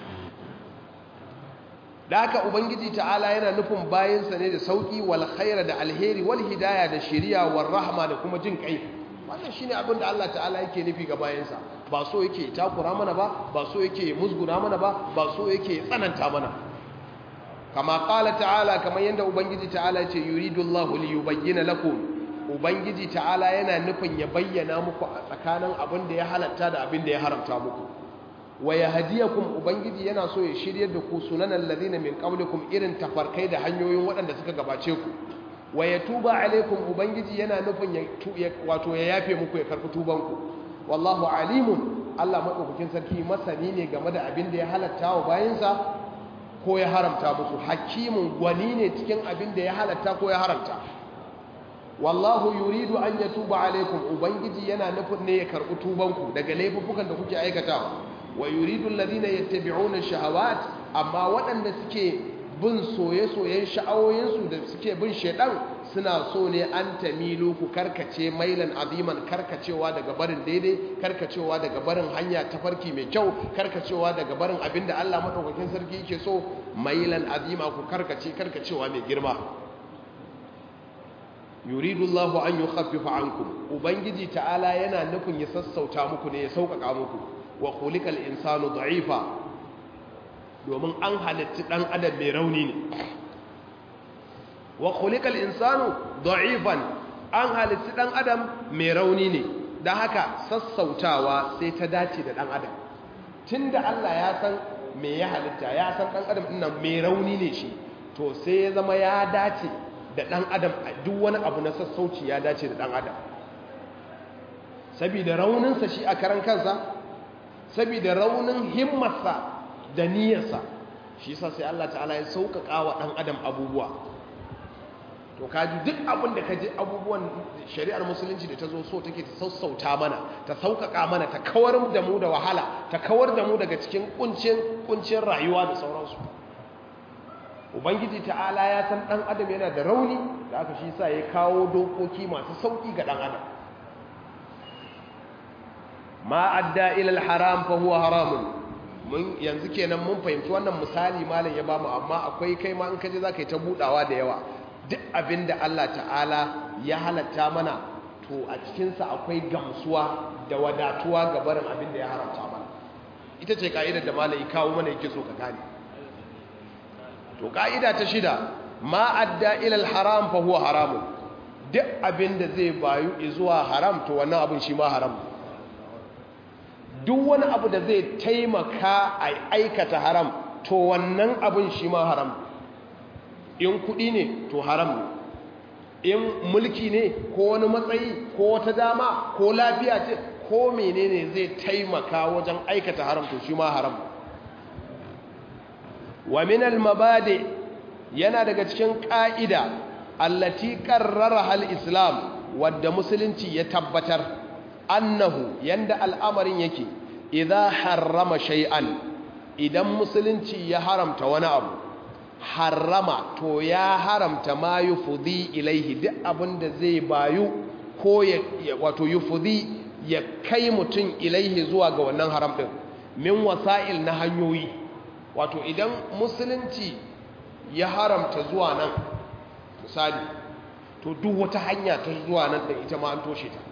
da haka ubangiji ta'ala yana nufin bayansa ne da sauƙi wal khaira da alheri wal hidaya da shiriya wal rahma da kuma jin kai wannan shine abin da Allah ta'ala yake nufi ga bayansa ba so yake takura mana ba ba so yake musguna mana ba ba so yake tsananta mana kama qala ta'ala kamar yanda ubangiji ta'ala ya ce yuridullahu liyubayyana lakum ubangiji ta'ala yana nufin ya bayyana muku a tsakanin abin da ya halatta da abin da ya haramta muku wa yahdiyakum ubangiji yana so ya shiryar da ku sunanan ladina min qablikum irin tafarkai da hanyoyin waɗanda suka gabace ku wa yatuba alaikum ubangiji yana nufin ya wato ya yafe muku ya karɓi tubanku wallahu alimun Allah madaukakin sarki masani ne game da abin da ya halatta wa bayinsa ko ya haramta musu hakimin gwani ne cikin abin da ya halatta ko ya haramta wallahu yuridu an yatuba alaikum ubangiji yana nufin ne ya karɓi tubanku daga laifukan da kuke aikatawa wa yuridu alladhina yattabi'una shahawat amma waɗanda suke bin soye-soyen sha'awoyinsu da suke bin shedan suna so ne an tamilu ku karkace mailan aziman karkacewa daga barin daidai karkacewa daga barin hanya ta farki mai kyau karkacewa daga barin abinda Allah madaukakin sarki yake so mailan azima ku karkace karkacewa mai girma yuridu Allahu an yukhaffifa ankum ubangiji ta'ala yana nufin ya sassauta muku ne ya sauƙaƙa muku wa khuliqal insanu da'ifa domin an halitta dan adam mai rauni ne wa khuliqal insanu da'ifan an halitta dan adam mai rauni ne dan haka sassautawa sai ta dace da dan adam tunda Allah ya san me ya halitta ya san dan adam din nan mai rauni ne shi to sai ya zama ya dace da ɗan adam duk wani abu na sassauci ya dace da ɗan adam saboda rauninsa shi a karan kansa saboda raunin himmarsa da niyyarsa shi sa sai Allah ta'ala ya sauƙaƙa wa ɗan adam abubuwa to kaji duk abin da kaji abubuwan shari'ar musulunci da ta zo so take ta sassauta mana ta sauƙaƙa mana ta kawar da mu da wahala ta kawar da mu daga cikin kuncin kuncin rayuwa da sauransu ubangiji ta'ala ya san ɗan adam yana da rauni da aka shi sa ya kawo dokoki masu sauƙi ga ɗan adam ma adda ila haram fa huwa haramun mun yanzu kenan mun fahimci wannan misali malam ya bamu amma akwai kai ma in kaje zaka yi ta budawa da yawa duk abinda Allah ta'ala ya halatta mana to a cikin sa akwai gamsuwa da wadatuwa ga barin abinda ya haramta mana ita ce ka'idar da malam ya kawo mana yake so ka gane to ka'ida ta shida ma adda ila haram fa huwa haramun duk abinda zai bayu zuwa haram to wannan abin shi ma haram duk wani abu da zai taimaka a aikata haram to wannan abin shi ma haram in kudi ne to haram ne in mulki ne ko wani matsayi ko wata dama ko lafiya ce ko menene zai taimaka wajen aikata haram to shi ma haram wa min al-mabadi yana daga cikin ka'ida allati qarrara al-islam wadda musulunci ya tabbatar annahu yanda al'amarin yake idza harrama shay'an idan musulunci ya haramta wani abu harrama to ya haramta ma yufudi ilaihi duk abinda zai bayu ko ya wato yufudi ya kai mutum ilaihi zuwa ga wannan haram din min wasa'il na hanyoyi wato idan musulunci ya haramta zuwa nan misali to duk wata hanya ta zuwa nan da ita ma an toshe ta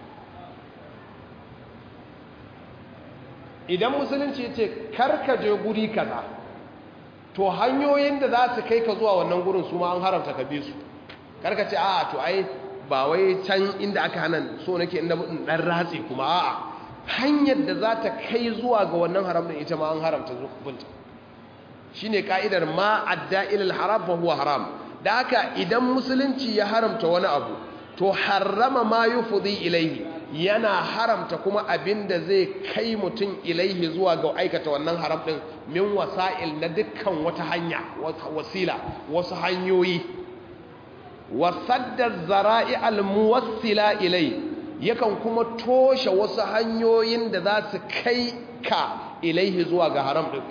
idan musulunci ya ce karkaje guri kaza to hanyoyin da za su kai ka zuwa wannan gurin su ma an haramta ka bi su karkace a to ai ba wai can inda aka hana so nake inda in dan ratse kuma a'a hanyar da za ta kai zuwa ga wannan haram din ita ma an haramta binta shine ka'idar ma adda ila al-haram fa huwa haram da haka idan musulunci ya haramta wani abu to harrama ma yufdi ilaihi yana haramta kuma abin da zai kai mutum ilaihi zuwa ga aikata wannan haram din min wasa'il na dukkan wata hanya wasila wasu hanyoyi wasadda zara'i almuwassila ilai yakan kuma toshe wasu hanyoyin da za su kai ka ilaihi zuwa ga haram din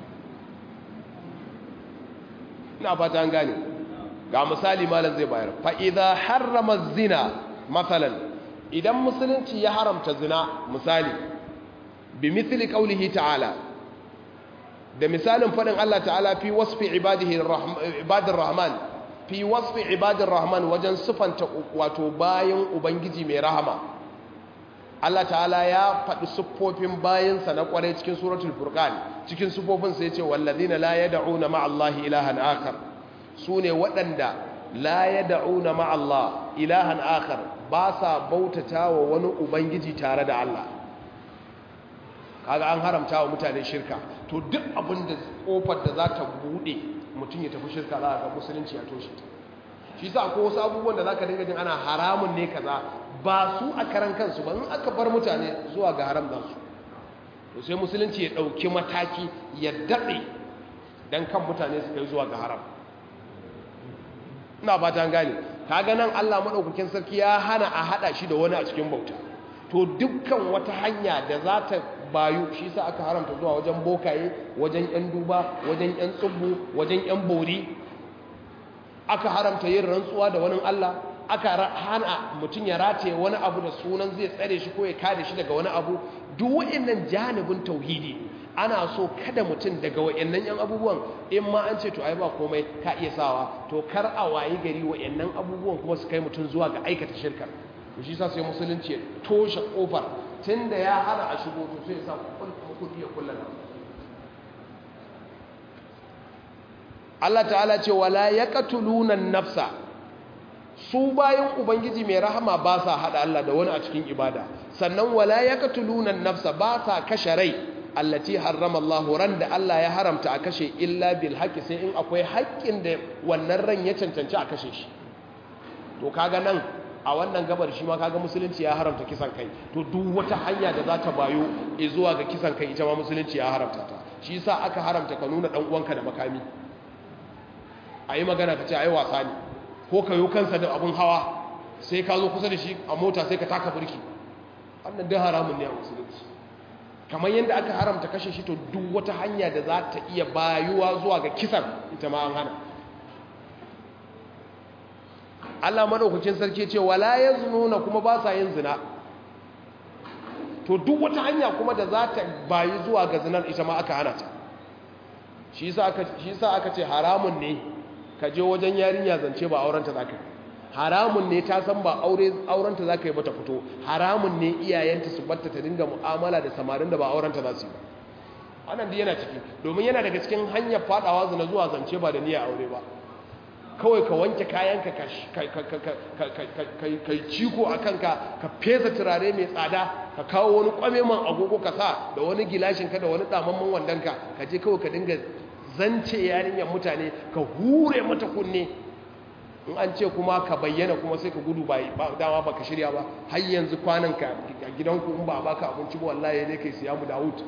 ina fata an gane ga misali malam zai bayar fa idza harrama zina masalan idan musulunci ya haramta zina misali bi mithli qawlihi ta'ala da misalin fadin Allah ta'ala fi wasfi ibadihi ibadir rahman fi wasfi ibadir rahman wajen sifanta wato bayan ubangiji mai rahama Allah ta'ala ya faɗi siffofin bayansa na ƙwarai cikin suratul furqan cikin siffofin sai ya ce wallazina la yad'una ma'allahi ilahan akhar sune waɗanda la yad'una ma'allah ilahan akhar ba sa bautata wa wani ubangiji tare da Allah kaga an haramta wa mutane shirka to duk abin da kofar da za ta bude mutum ya tafi shirka za ga musulunci ya toshe ta shi sa ko wasu abubuwan da za ka dinga jin ana haramun ne kaza ba su a karan kansu ba in aka bar mutane zuwa ga haram za su to sai musulunci ya ɗauki mataki ya daɗe don kan mutane su kai zuwa ga haram ina ba ta gane kaga nan Allah madaukakin sarki ya hana a hada shi da wani a cikin bauta to dukkan wata hanya da za ta bayu shi sa aka haramta zuwa wajen bokaye wajen yan duba wajen yan tsubbu wajen yan bori aka haramta yin rantsuwa da wani Allah aka hana mutum ya rataye wani abu da sunan zai tsare shi ko ya kare shi daga wani abu duk wa'annan janibin tauhidi ana so kada mutum daga wa'annan yan abubuwan in ma an ce to ai ba komai ka iya sawa to kar a wayi gari wa'annan abubuwan kuma su kai mutum zuwa ga aikata shirkar to shi sa sai musulunci ya toshe kofar tunda ya hana a shigo to sai ya sa kudi ya kullana Allah ta'ala ce wala yaqtuluna nafsa su bayan ubangiji mai rahama ba sa hada Allah da wani a cikin ibada sannan wala yaqtuluna nafsa ba sa kashe rai allati harrama Allah ran da Allah ya haramta a kashe illa bil haqqi sai in akwai haƙƙin da wannan ran ya cancanci a kashe shi to kaga nan a wannan gabar shi ma kaga musulunci ya haramta kisan kai to duk wata hanya da za ta bayo zuwa ga kisan kai ita ma musulunci ya haramta ta shi yasa aka haramta ka nuna dan uwanka da makami ayi magana ka ce ayi wasa ne ko ka yo kansa da abun hawa sai ka zo kusa da shi a mota sai ka taka burki wannan duk haramun ne a musulunci kamar yadda aka haramta kashe shi to duk wata hanya da za ta iya bayuwa zuwa ga kisan ita ma an hana Allah madaukakin sarki ce wala yaznuna kuma ba sa yin zina to duk wata hanya kuma da za ta bayi zuwa ga zinar ita ma aka hana ta shi yasa aka shi yasa aka ce haramun ne ka je wajen yarinya zance ba auren ta zaka haramun ne ta san ba aure auren ta zaka yi ba ta fito haramun ne iyayenta su batta ta dinga mu'amala da samarin da ba auren ta za su yi ba wannan dai yana ciki domin yana daga cikin hanyar fadawa zina zuwa zance ba da niyyar aure ba kawai ka wanke kayanka ka yi ciko a kanka ka fesa turare mai tsada ka kawo wani kwameman agogo ka sa da wani gilashinka da wani damamman wandonka ka je kawai ka dinga zance yarinyar mutane ka hure mata kunne in an ce kuma ka bayyana kuma sai ka gudu ba dama ba ka shirya ba har yanzu kwananka a gidanku in ba a baka abinci ba wallahi ne kai siya mu dawud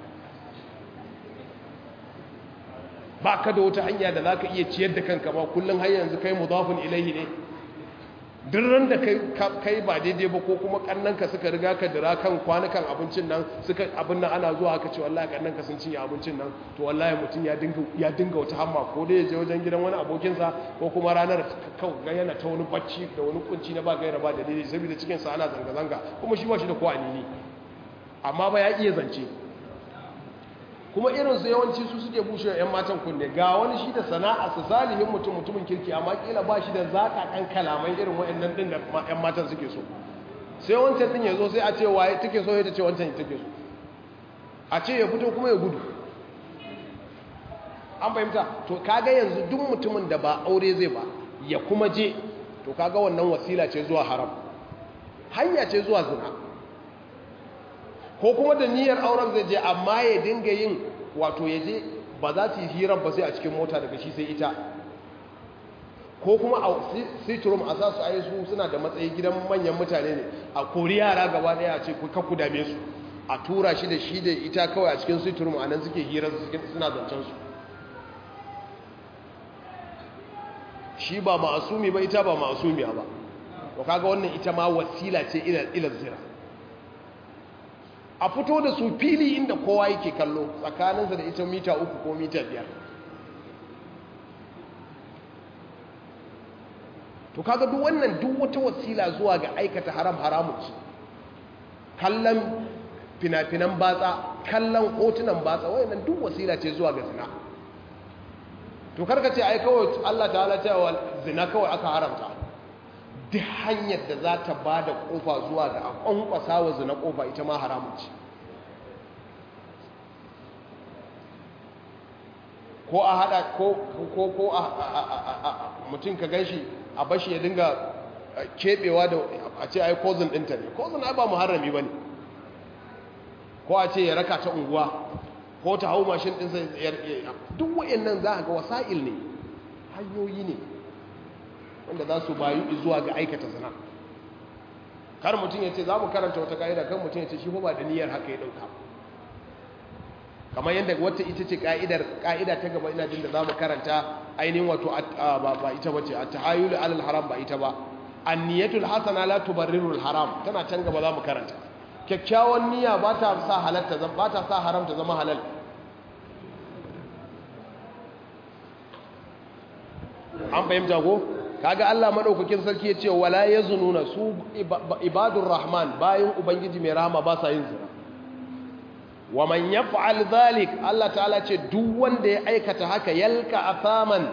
ba ka da wata hanya da za ka iya ciyar da kanka ba kullum har yanzu kai mudafin ilaihi ne ran da kai ba daidai ba ko kuma kannanka suka riga ka dira kan kwanukan abincin nan suka abin nan ana zuwa haka ce wallahi kannanka sun cinye abincin nan to wallahi mutum ya dinga ya dinga wata hamma ko dai ya je wajen gidan wani abokinsa ko kuma ranar kawai ga yana ta wani bacci da wani kunci na ba gaira ba dalili saboda cikin sa ana zanga zanga kuma shi ba shi da ko anini amma ba ya iya zance kuma irinsu yawanci su suke bushe 'yan matan kunne ga wani shi da sana'a su salihin mutum mutumin kirki amma kila ba shi da zaka kan kalamai irin wa'annan din da 'yan matan suke so sai wancan din ya zo sai a ce waye take so ya ce wancan take so a ce ya fito kuma ya gudu an fahimta to kaga yanzu duk mutumin da ba aure zai ba ya kuma je to kaga wannan wasila ce zuwa haram hanya ce zuwa zina ko kuma da niyyar auren zai je amma ya dinga yin wato ya je ba za su yi hirar ba sai a cikin mota daga shi sai ita ko kuma a sitrum a sa su a su suna da matsayi gidan manyan mutane ne a kori yara gaba daya a ce ku dame su a tura shi da shi da ita kawai a cikin sitrum a nan suke hirar suna zancen su shi ba ma'asumi ba ita ba ma'asumiya ba to kaga wannan ita ma wasila ce ila zira a fito da su fili inda kowa yake kallo tsakaninsa da ita mita uku ko mita biyar to kaga duk wannan duk wata wasila zuwa ga aikata haram haramun ce kallon fina-finan batsa kallon hotunan batsa wayannan duk wasila ce zuwa ga zina to karka ce ai kawai Allah ta'ala cewa zina kawai aka haramta duk hanyar da za ta ba da ƙofa zuwa ga a ƙwanƙwasa wa zina ƙofa ita ma haramun ce ko a haɗa ko a mutum ka gan shi a bashi ya dinga keɓewa da a ce ai kozin ɗinta ne kozin ai ba muharrami ba ne ko a ce ya raka ta unguwa ko ta hau mashin ɗinsa duk wa'in nan za a ga wasa'il ne hanyoyi ne wanda za su bayu zuwa ga aikata zina kar mutum ya ce za mu karanta wata ka'ida kan mutum ya ce shi ba da niyyar haka ya ɗauka kamar yadda wata ita ce ka'idar ka'ida ta gaba ina jin da za mu karanta ainihin wato ba ita ba ce a tahayulu alal haram ba ita ba anniyatul hasana la tubarrirul haram tana can gaba za mu karanta kyakkyawan niyya ba ta sa halatta ba ta sa haram ta zama halal an fahimta ko kaga Allah madaukakin sarki ya ce wala yazununa su ibadur rahman bayin ubangiji mai rahama ba sa yin zina wa man yaf'al dhalik Allah ta'ala ce duk wanda ya aikata haka yalka afaman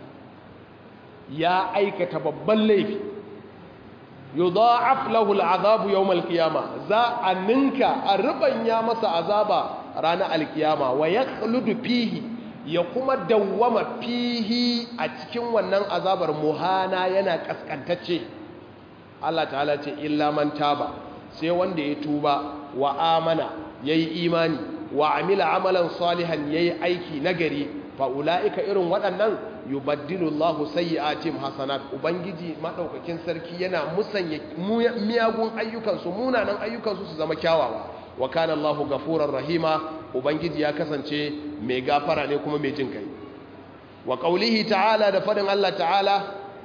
ya aikata babban laifi yudha'af lahu al'azab yawm al-qiyamah za a ninka a rubanya masa azaba ranar al-qiyama wa yakhludu fihi ya kuma dawwama fihi a cikin wannan azabar muhana yana kaskantacce Allah ta'ala ce illa man taba sai wanda ya tuba wa amana yayi imani wa amila amalan salihan yayi aiki nagari fa ulaika irin waɗannan yubaddilu Allahu sayyi'atihim hasanat ubangiji madaukakin sarki yana musanya miyagun ayyukan su munanan ayyukan su su zama kyawawa wa kana Allahu gafurar rahima ubangiji ya kasance mai gafara ne kuma mai jin kai wa qaulihi ta'ala da fadin Allah ta'ala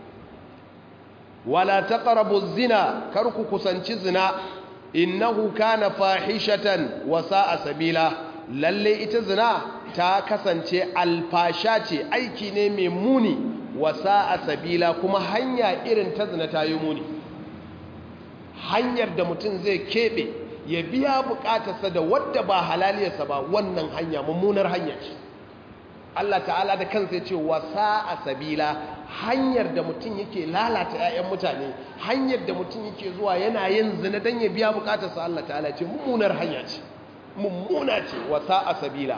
wala taqrabu zina kar ku kusanci zina innahu kana fahishatan wa sa'a sabila lalle ita zina ta kasance alfasha ce aiki ne mai muni wa sa'a sabila kuma hanya irin ta zina ta yi muni hanyar da mutum zai keɓe ya biya bukatarsa da wadda ba halaliyarsa ba wannan hanya mummunar hanya ce Allah ta'ala da kansa ya ce wa sa'a sabila hanyar da mutum yake lalata 'ya'yan mutane hanyar da mutum yake zuwa yana yin zina don ya biya bukatarsa Allah ta'ala ce mummunar hanya ce mummuna ce wa sa'a sabila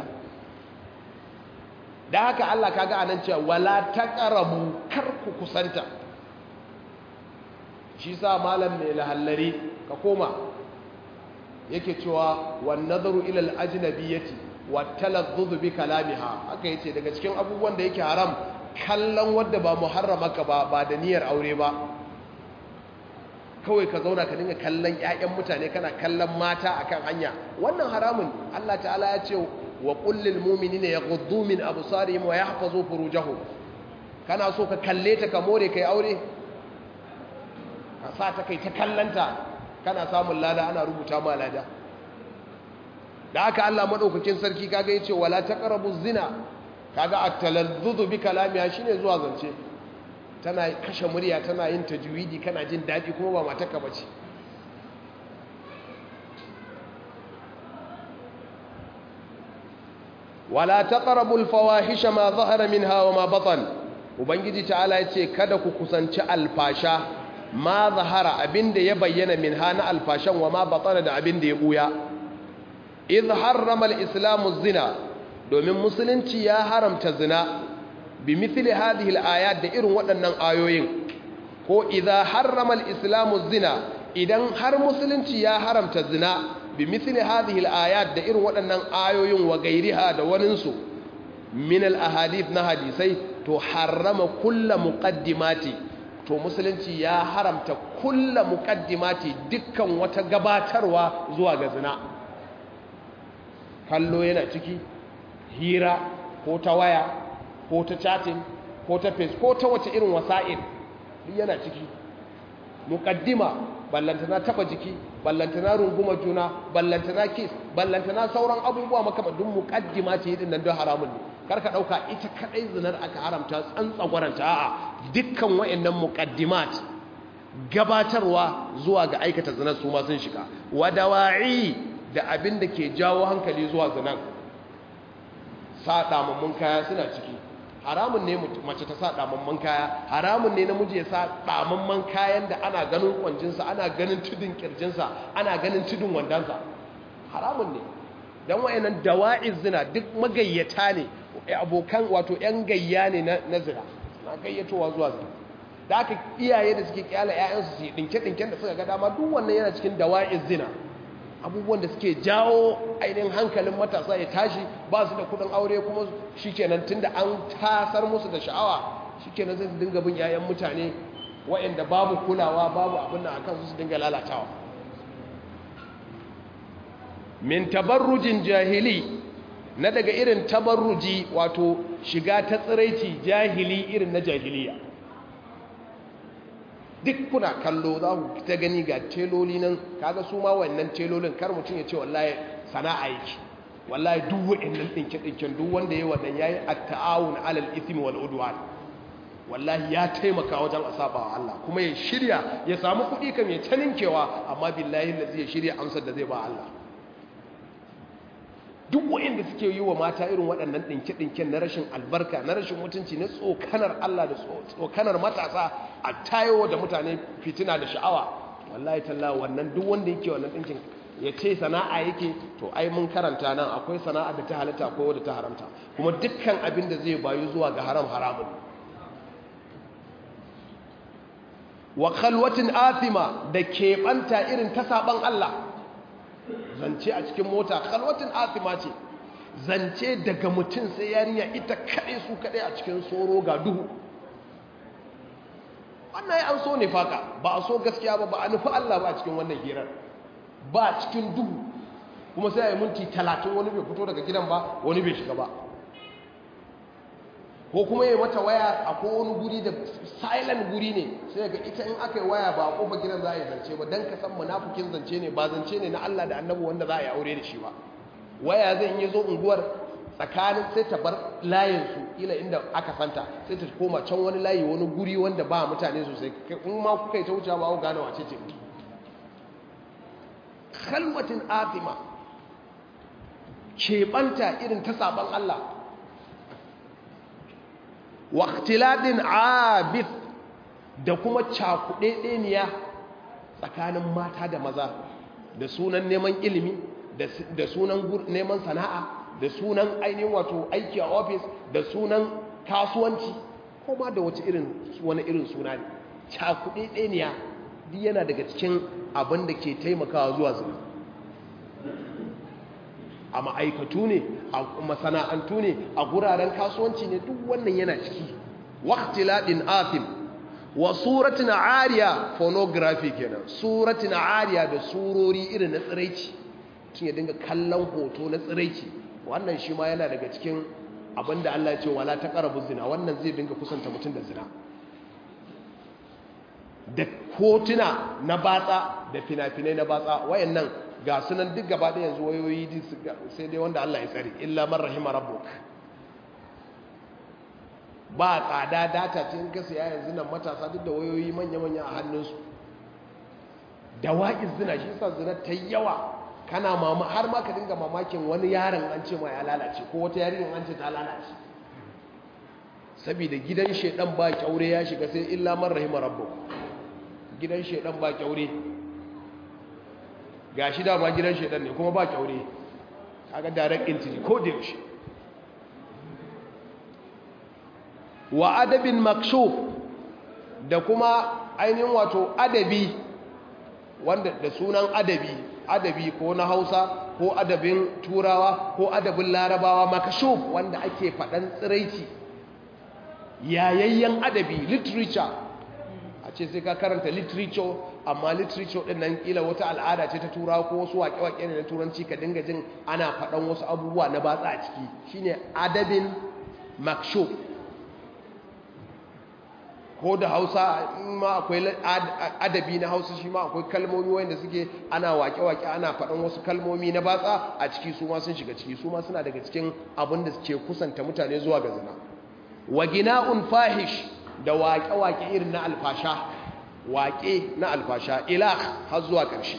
da haka Allah kaga anan cewa wala taqrabu kar ku kusanta shi sa malam mai lahallari ka koma yake cewa wan nazaru ila al ajnabiyati wa talazzuz bi kalamiha haka yace daga cikin abubuwan da yake haram kallon wanda ba muharramaka ba ba da niyyar aure ba kawai ka zauna ka dinga kallon ƴaƴan mutane kana kallon mata akan hanya wannan haramun Allah ta'ala ya ce wa kullil mu'minina yaghuddu min absarihim wa yahfazu furujahum kana so ka kalle ta ka more kai aure ka sa ta kai ta kallanta kana samun lada ana rubuta ma lada da haka Allah madaukakin sarki kaga yace wala taqrabu zina kaga at-talazzuz bi kalamiha shine zuwa zance tana kashe murya tana yin tajwidi kana jin daɗi kuma ba matarka bace wala taqrabu al-fawahisha ma zahara minha wa ma batan ubangiji ta'ala yace kada ku kusanci alfasha ma zahara abinda ya bayyana minha na alfashan wa ma batana da abinda ya buya idh harrama al-islamu zina domin musulunci ya haramta zina bi mithli hadhihi al-ayat da irin waɗannan ayoyin ko idza harrama al-islamu zina idan har musulunci ya haramta zina bi mithli hadhihi al-ayat da irin waɗannan ayoyin wa gairiha da waninsu min al-ahadith na hadisai to harrama kullu muqaddimati to musulunci ya haramta kullu muqaddimati dukkan wata gabatarwa zuwa ga zina kallo yana ciki hira ko ta waya ko ta chatting ko ta face ko ta wace irin wasa'il duk yana ciki muqaddima ballantana taba jiki ballantana runguma juna ballantana kiss ballantana sauran abubuwa makamadun muqaddima ce din nan don haramun ne karka dauka ita kadai zinar aka haramta tsantsagwaranta a'a dukkan wayannan muqaddimat gabatarwa zuwa ga aikata zinar su ma sun shiga wadawa'i da abin da ke jawo hankali zuwa zinar sa damammun kaya suna ciki haramun ne mace ta sa damamman kaya haramun ne namiji ya sa damamman kayan da ana ganin kwanjinsa ana ganin tudun kirjinsa ana ganin tudun wandansa haramun ne don wayannan dawa'iz zina duk magayyata ne abokan wato yan gayya ne na zina na gayyatowa zuwa zina da aka iyaye da suke kyala ƴaƴansu su dinke-dinken da suka ga dama duk wannan yana cikin dawa'iz zina abubuwan da suke jawo ainihin hankalin matasa ya tashi ba su da kudin aure kuma shikenan tunda an tasar musu da sha'awa shikenan zai dinga bin yayan mutane waɗanda babu kulawa babu abin da akan su su dinga lalatawa min tabarrujin jahili na daga irin tabarruji wato shiga ta tsiraici jahili irin na jahiliya duk kuna kallo za ku ta gani ga teloli nan kaga su ma wannan telolin kar mutum ya ce wallahi sana'a yake wallahi duk wa'annan dinke dinken duk wanda yayi wannan yayi at-ta'awun 'alal ithmi wal udwan wallahi ya taimaka wajen asaba wa Allah kuma ya shirya ya samu kuɗi kam ya taninkewa amma billahi lazi ya shirya amsar da zai ba Allah duk wa'anda suke yi wa mata irin waɗannan ɗinke-ɗinken na rashin albarka na rashin mutunci na tsokanar Allah da tsokanar matasa a tayo da mutane fitina da sha'awa wallahi talla wannan duk wanda yake wannan ɗinkin ya ce sana'a yake to ai mun karanta nan akwai sana'a da ta halatta akwai wadda ta haramta kuma dukkan abin da zai bayu zuwa ga haram haramun wa khalwatin athima da keɓanta irin ta saban Allah zance a cikin mota khalwatin atima ce zance daga mutum sai yarinya ita kaɗai su kaɗai a cikin tsoro ga duhu wannan ya an so ne faka ba a so gaskiya ba ba a nufi Allah ba a cikin wannan hirar ba cikin duhu kuma sai a yi minti talatin wani bai fito daga gidan ba wani bai shiga ba ko kuma yi mata waya a wani guri da silent guri ne sai ga ita in aka yi waya ba a kofa gidan za a yi zance ba don ka san munafukin zance ne ba zance ne na Allah da annabi wanda za a yi aure da shi ba waya zai yi zo unguwar tsakanin sai ta bar layinsu ila inda aka santa sai ta koma can wani layi wani guri wanda ba mutane sosai in ma kuka yi ta wuce ba ku gane wace ce khalwatin atima keɓanta irin ta saban Allah waqtiladin abid da kuma cakuɗeɗeniya tsakanin mata da maza da sunan neman ilimi da sunan neman sana'a da sunan ainihin wato aiki a ofis da sunan kasuwanci ko ma da wace irin wani irin suna ne cakuɗeɗeniya duk yana daga cikin abin da ke taimakawa zuwa zina a ma'aikatu ne a masana'antu ne a guraren kasuwanci ne duk wannan yana ciki waqtiladin athim wa suratin ariya pornography kenan suratin ariya da surori irin na tsiraici tun ya dinga kallon hoto na tsiraici wannan shi ma yana daga cikin abinda Allah ya ce wala taqrabu zina wannan zai dinga kusanta mutum da zina da hotuna na batsa da fina-finai na batsa wayannan ga sunan duk gaba da yanzu wayoyi sai dai wanda Allah ya tsare illa man rahima rabbuk ba tsada data ce in ka siya yanzu nan matasa duk da wayoyi manya-manya a hannunsu da wa'iz zina shi sa zina ta yawa kana mama har ma ka dinga mamakin wani yaron an ce ma ya lalace ko wata yarinyar an ce ta lalace saboda gidan shedan ba kyaure ya shiga sai illa man rahima rabbuk gidan shedan ba kyaure ga shi dama gidan shedan ne kuma ba kyaure kaga direct entry ko da yaushe wa adabin makshuf da kuma ainihin wato adabi wanda da sunan adabi adabi ko na hausa ko adabin turawa ko adabin larabawa makashuf wanda ake faɗan tsiraici yayayyen adabi literature a ce sai ka karanta literature amma literature ɗin nan ƙila wata al'ada ce ta turawa ko wasu waƙe-waƙe ne na turanci ka dinga jin ana faɗan wasu abubuwa na batsa a ciki shine adabin makshuf ko da hausa ma akwai adabi na hausa shi ma akwai kalmomi wanda suke ana wake-wake ana faɗin wasu kalmomi na batsa a ciki su ma sun shiga ciki su ma suna daga cikin abin da suke kusanta mutane zuwa ga zina wa gina'un fahish da wake-wake irin na alfasha wake na alfasha ilah har zuwa ƙarshe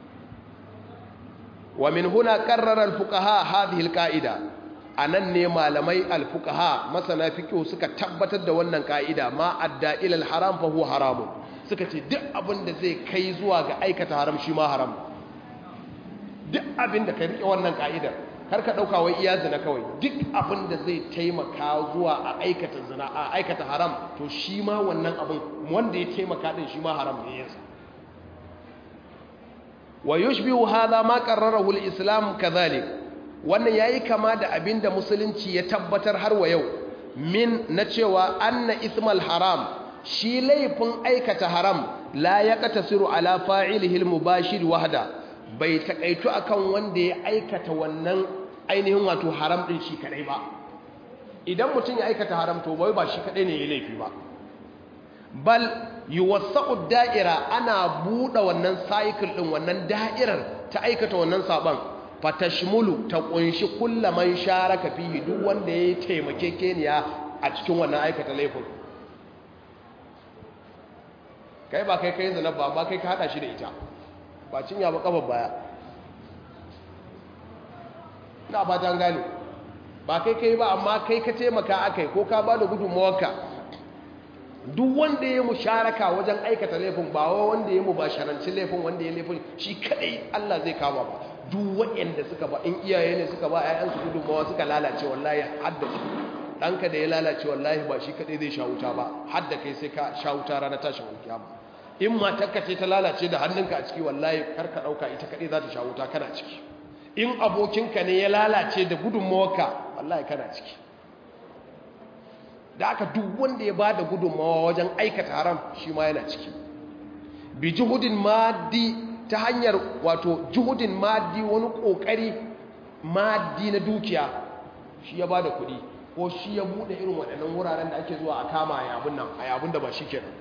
wa min huna qarrara al-fuqaha hadhihi al-qa'ida a nan ne malamai alfukaha masana fiƙo suka tabbatar da wannan ƙa'ida ma adda ilal haram fa huwa haramun suka ce duk abin da zai kai zuwa ga aikata haram shi ma haram duk abin da ka riƙe wannan ƙa'idar kar ka ɗauka wai iya zina kawai duk abin da zai taimaka zuwa a aikata zina a aikata haram to shi ma wannan abin wanda ya taimaka din shi ma haram ne yansa wa yushbihu hadha ma qarrarahu al-islam kadhalik wannan yayi kama da abinda musulunci ya tabbatar har wa yau min na cewa anna ismal haram shi laifin aikata haram la yaqtasiru ala fa'ilihi al-mubashir wahda bai takaitu akan wanda ya aikata wannan ainihin wato haram din shi kadai ba idan mutum ya aikata haram to bai ba shi kadai ne ya laifi ba bal yuwassaqu da'ira ana buɗe wannan cycle din wannan da'irar ta aikata wannan saban fatashmulu ta kunshi kullaman sharaka fihi duk wanda ya taimake keniya a cikin wannan aikata laifin kai ba kai kai zina ba ba kai ka hada shi da ita ba cinya ba kafa baya ina ba ta gane ba kai kai ba amma kai ka taimaka akai ko ka ba da gudunmawarka duk wanda ya musharaka wajen aikata laifin ba wanda ya mubasharanci laifin wanda ya laifin shi kadai Allah zai kama ba duk waɗanda suka ba in iyaye ne suka ba ƴaƴansu gudunmawa suka lalace wallahi hadda su ɗanka da ya lalace wallahi ba shi kadai zai sha wuta ba hadda kai sai ka sha wuta ranar tashin alkiyama in matarka ce ta lalace da hannunka a ciki wallahi karka ɗauka ita kaɗai za ta sha wuta kana ciki in abokinka ne ya lalace da gudunmawarka wallahi kana ciki da aka duk wanda ya ba da gudunmawa wajen aikata haram shi ma yana ciki bi juhudin maddi ta hanyar wato juhudin maddi wani ƙoƙari maddi na dukiya shi ya ba da kuɗi ko shi ya buɗe irin waɗannan wuraren da ake zuwa a kama a yabin nan a yabin da ba shi kenan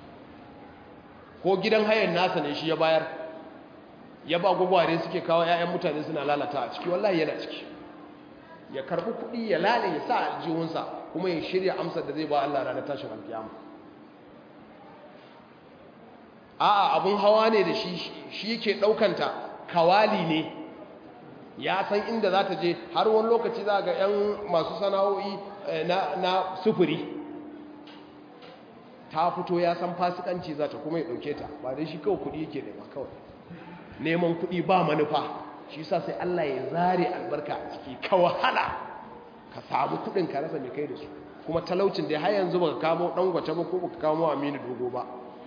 ko gidan hayan nasa ne shi ya bayar ya ba gwagware suke kawo 'ya'yan mutane suna lalata a ciki wallahi yana ciki ya karbi kuɗi ya lale ya sa aljihunsa kuma ya shirya amsar da zai ba Allah ranar tashin alkiyama a'a abun hawa ne da shi shi yake ɗaukanta kawali ne ya san inda za ta je har wani lokaci za ga 'yan masu sana'o'i na sufuri ta fito ya san fasikanci za ta kuma ya ɗauke ta ba dai shi kawai kuɗi yake nema kawai neman kuɗi ba manufa shi sa sai Allah ya zare albarka a ciki ka wahala ka samu kuɗin ka rasa mai kai da su kuma talaucin da har yanzu baka kamo ɗan gwace ba ko baka kamo aminu dogo ba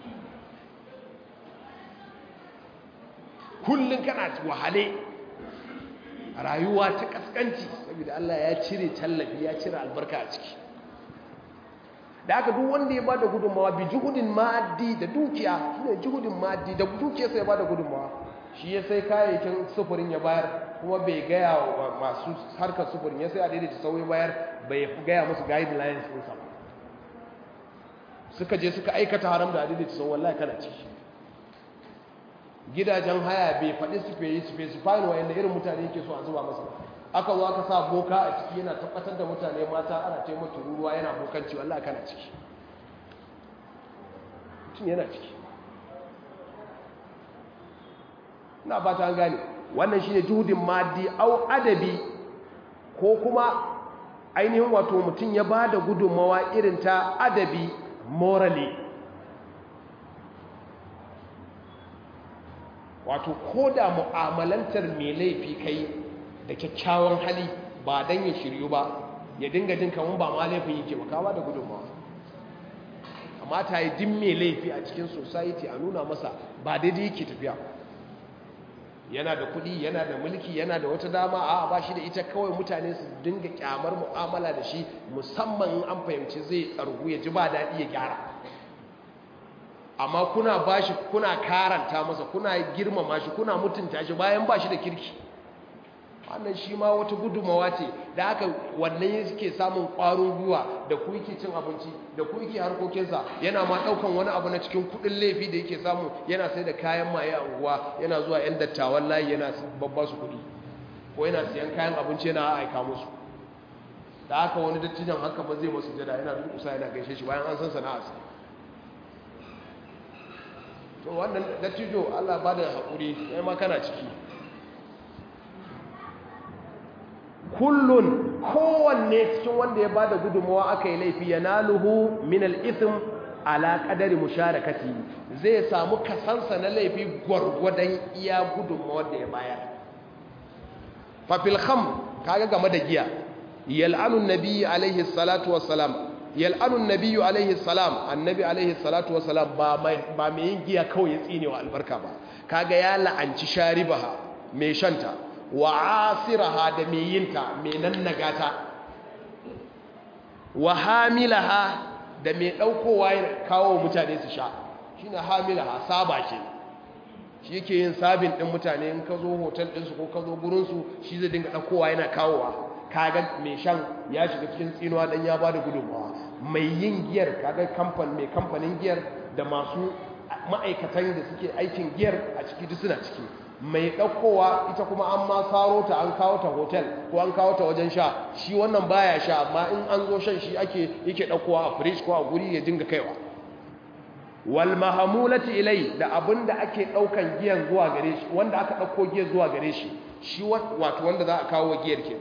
kullum kana wahale rayuwa ta kaskanci saboda Allah ya cire tallafi ya cire albarka a ciki da aka duk wanda ya ba da gudunmawa bi juhudin ma'addi da dukiya shine juhudin ma'addi da dukiya sai ya ba da gudunmawa shi ya sai kayayyakin sufurin ya bayar kuma bai gaya wa masu harkar sufurin ya sai a daidaita sauyi bayar bai gaya musu guidelines ɗinsa ba suka je suka aikata haram da a daidaita sauyi wallahi kana ciki gidajen haya bai faɗi specifying wa yadda irin mutane yake so a zuba masa aka zo aka sa boka a ciki yana tabbatar da mutane mata ana taimaka ruruwa yana bokanci wallahi kana ciki mutum yana ciki na ba ta gane wannan shine juhudin maddi au adabi ko kuma ainihin wato mutum ya ba da gudunmawa irin ta adabi morally wato ko da mu'amalantar mai laifi kai da kyakkyawan hali ba don ya shiryu ba ya dinga jin kamar ba ma laifin yake ba kawa da gudunmawa amma ta yi din mai laifi a cikin society a nuna masa ba daidai yake tafiya yana da kuɗi yana da mulki yana da wata dama a ba shi da ita kawai mutane su dinga kyamar mu'amala da shi musamman in an fahimci zai tsargu ya ji ba daɗi ya gyara amma kuna bashi kuna karanta masa kuna girmama shi kuna mutunta shi bayan bashi da kirki wannan shi ma wata gudumawa ce da haka wannan suke samun ƙwarin gwiwa da ku yake cin abinci da ku yake harkokinsa yana ma ɗaukan wani abu na cikin kuɗin laifi da yake samu yana sai da kayan maye a unguwa yana zuwa 'yan dattawan layi yana babba su kuɗi ko yana siyan kayan abinci yana aika musu da haka wani dattijan haka ba zai masu jada yana durƙusa yana gaishe shi bayan an san sana'arsa to wannan dattijo Allah ba da haƙuri ya ma kana ciki kullun kowanne cikin wanda ya ba da gudunmawa aka yi laifi ya naluhu min al'ithim ala ƙadari musharakati zai samu kasansa na laifi gwargwadon iya gudunmawar da ya bayar fafil kham kaga game da giya yal'anun nabi alaihi salatu wassalam yal'anun nabiyyu alaihi salam annabi alaihi salatu wasalam ba ba mai yin giya kawai ya tsine wa albarka ba kaga ya la'anci sharibaha mai shanta wa asiraha da mai yinta mai nannagata wa hamilaha da mai daukowa ya kawo mutane su sha shine hamilaha saba ke shi yake yin sabin din mutane in ka zo hotel din su ko ka zo gurin su shi zai dinga daukowa yana kawowa kaga mai shan ya shiga cikin tsinuwa dan ya bada gudunmawa mai yin giyar kaga kamfan mai kamfanin giyar da masu ma'aikatan da suke aikin giyar a ciki duk suna ciki mai ɗaukowa ita kuma an ma saro ta an kawo ta hotel ko an kawo ta wajen sha shi wannan baya sha amma in an zo shan shi ake yake ɗaukowa a fridge ko a guri ya dinga kaiwa wal mahamulati ilai da abinda ake ɗaukan giyan zuwa gare shi wanda aka ɗauko giyar zuwa gare shi shi wato wanda za a kawo giyar kenan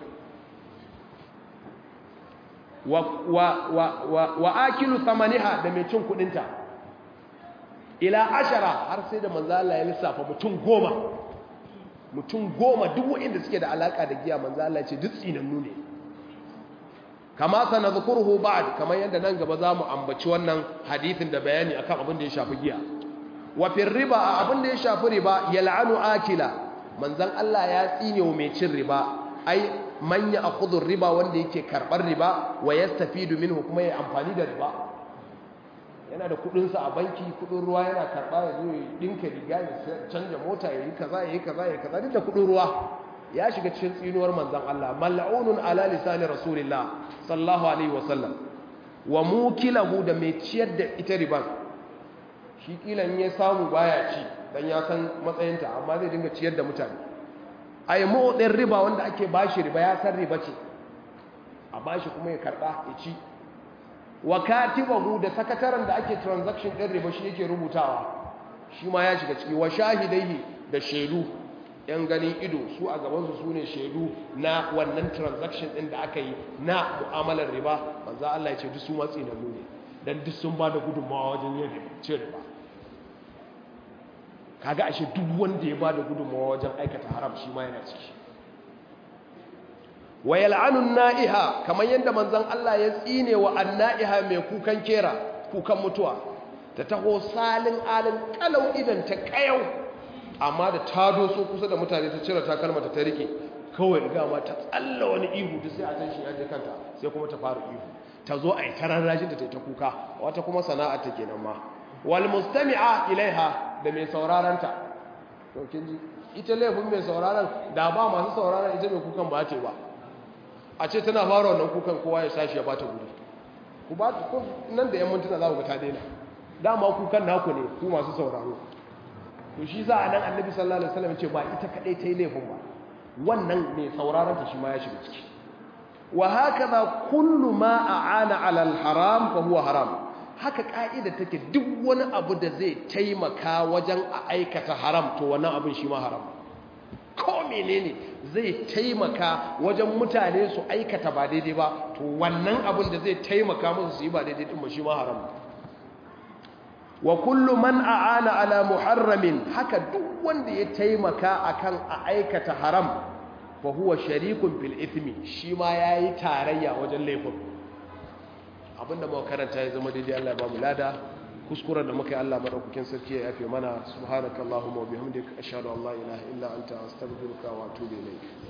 wa, wa, wa, wa, wa akilu samaniha da mai cin kudinta ila ashara har sai da manzo Allah ya lissafa mutum goma mutum goma duk wanda suke da alaka da giya manzo Allah ya ce duk tsinannu ne kama sanadhkuruhu ba'd kamar yadda nan gaba zamu ambaci wannan hadisin da bayani akan abin da ya shafi giya wa fil riba abin da ya shafi riba yal'anu akila manzon Allah ya tsine wa mai cin riba ai man ya akhudhu riba wanda yake karbar riba wa yastafidu minhu kuma ya amfani da riba yana da kudin sa a banki kudin ruwa yana karba ya zo ya dinka riga ya canja mota ya yi kaza ya yi kaza ya kaza duk da kudin ruwa ya shiga cikin tsinuwar manzon Allah mal'unun ala lisani rasulillah sallallahu alaihi wasallam wa mukilahu da mai ciyar da ita riban shi kilan ya samu baya ci dan ya san matsayinta amma zai dinga ciyar da mutane ai motsin riba wanda ake bashi riba ya san riba ce a bashi kuma ya karba ya ci wa katibahu da sakataren da ake transaction din riba shi yake rubutawa shi ma ya shiga ciki wa shahidaihi da shaidu yan ganin ido su a gabansu su ne shaidu na wannan transaction ɗin da aka yi na mu'amalar riba manzo Allah ya ce duk su matsi na ne dan duk sun ba da gudunmawa wajen yin cin riba kaga ashe duk wanda ya ba da gudunmawa wajen aikata haram shi ma yana ciki wa yal'anu na'iha kamar yadda manzon Allah ya tsine wa anna'iha mai kukan kera kukan mutuwa ta taho salin alin kalau idan ta kayau amma da ta doso kusa da mutane ta cire takalmata ta rike kawai riga ma ta tsalla wani ihu duk sai a can shi ya je kanta sai kuma ta fara ihu ta zo a yi tararrashin da ta ta kuka wata kuma sana'a ta kenan ma wal mustami'a ilaiha da mai sauraron ta to kin ji ita laifin mai sauraron da ba masu sauraron ita mai kukan ba ce ba a ce tana fara wannan kukan kowa ya sashi ya bata guri ku ba ku nan da yan mintuna za ku ga ta daina dama kukan naku ne ku masu sauraro to shi za a nan annabi sallallahu alaihi wasallam ce ba ita kadai ta yi laifin ba wannan mai sauraron ta shi ma ya shiga ciki wa hakaza kullu ma aana ala al-haram fa huwa haram haka ka'ida take duk wani abu da zai taimaka wajen a aikata haram to wannan abin shi ma haram ko menene zai taimaka wajen mutane su aikata ba daidai ba to wannan abin da zai taimaka musu su yi ba daidai din ba shi ma haram wa kullu man a'ana ala muharramin haka duk wanda ya taimaka akan a aikata haram fa huwa sharikun fil ithmi shi ma yayi tarayya wajen laifin abinda muka karanta ya zama daidai Allah ya ba mu lada kuskuren da muka yi Allah madaukakin sarki ya yafe mana subhanakallahumma wa bihamdika ashhadu an la ilaha illa anta astaghfiruka wa atubu ilayk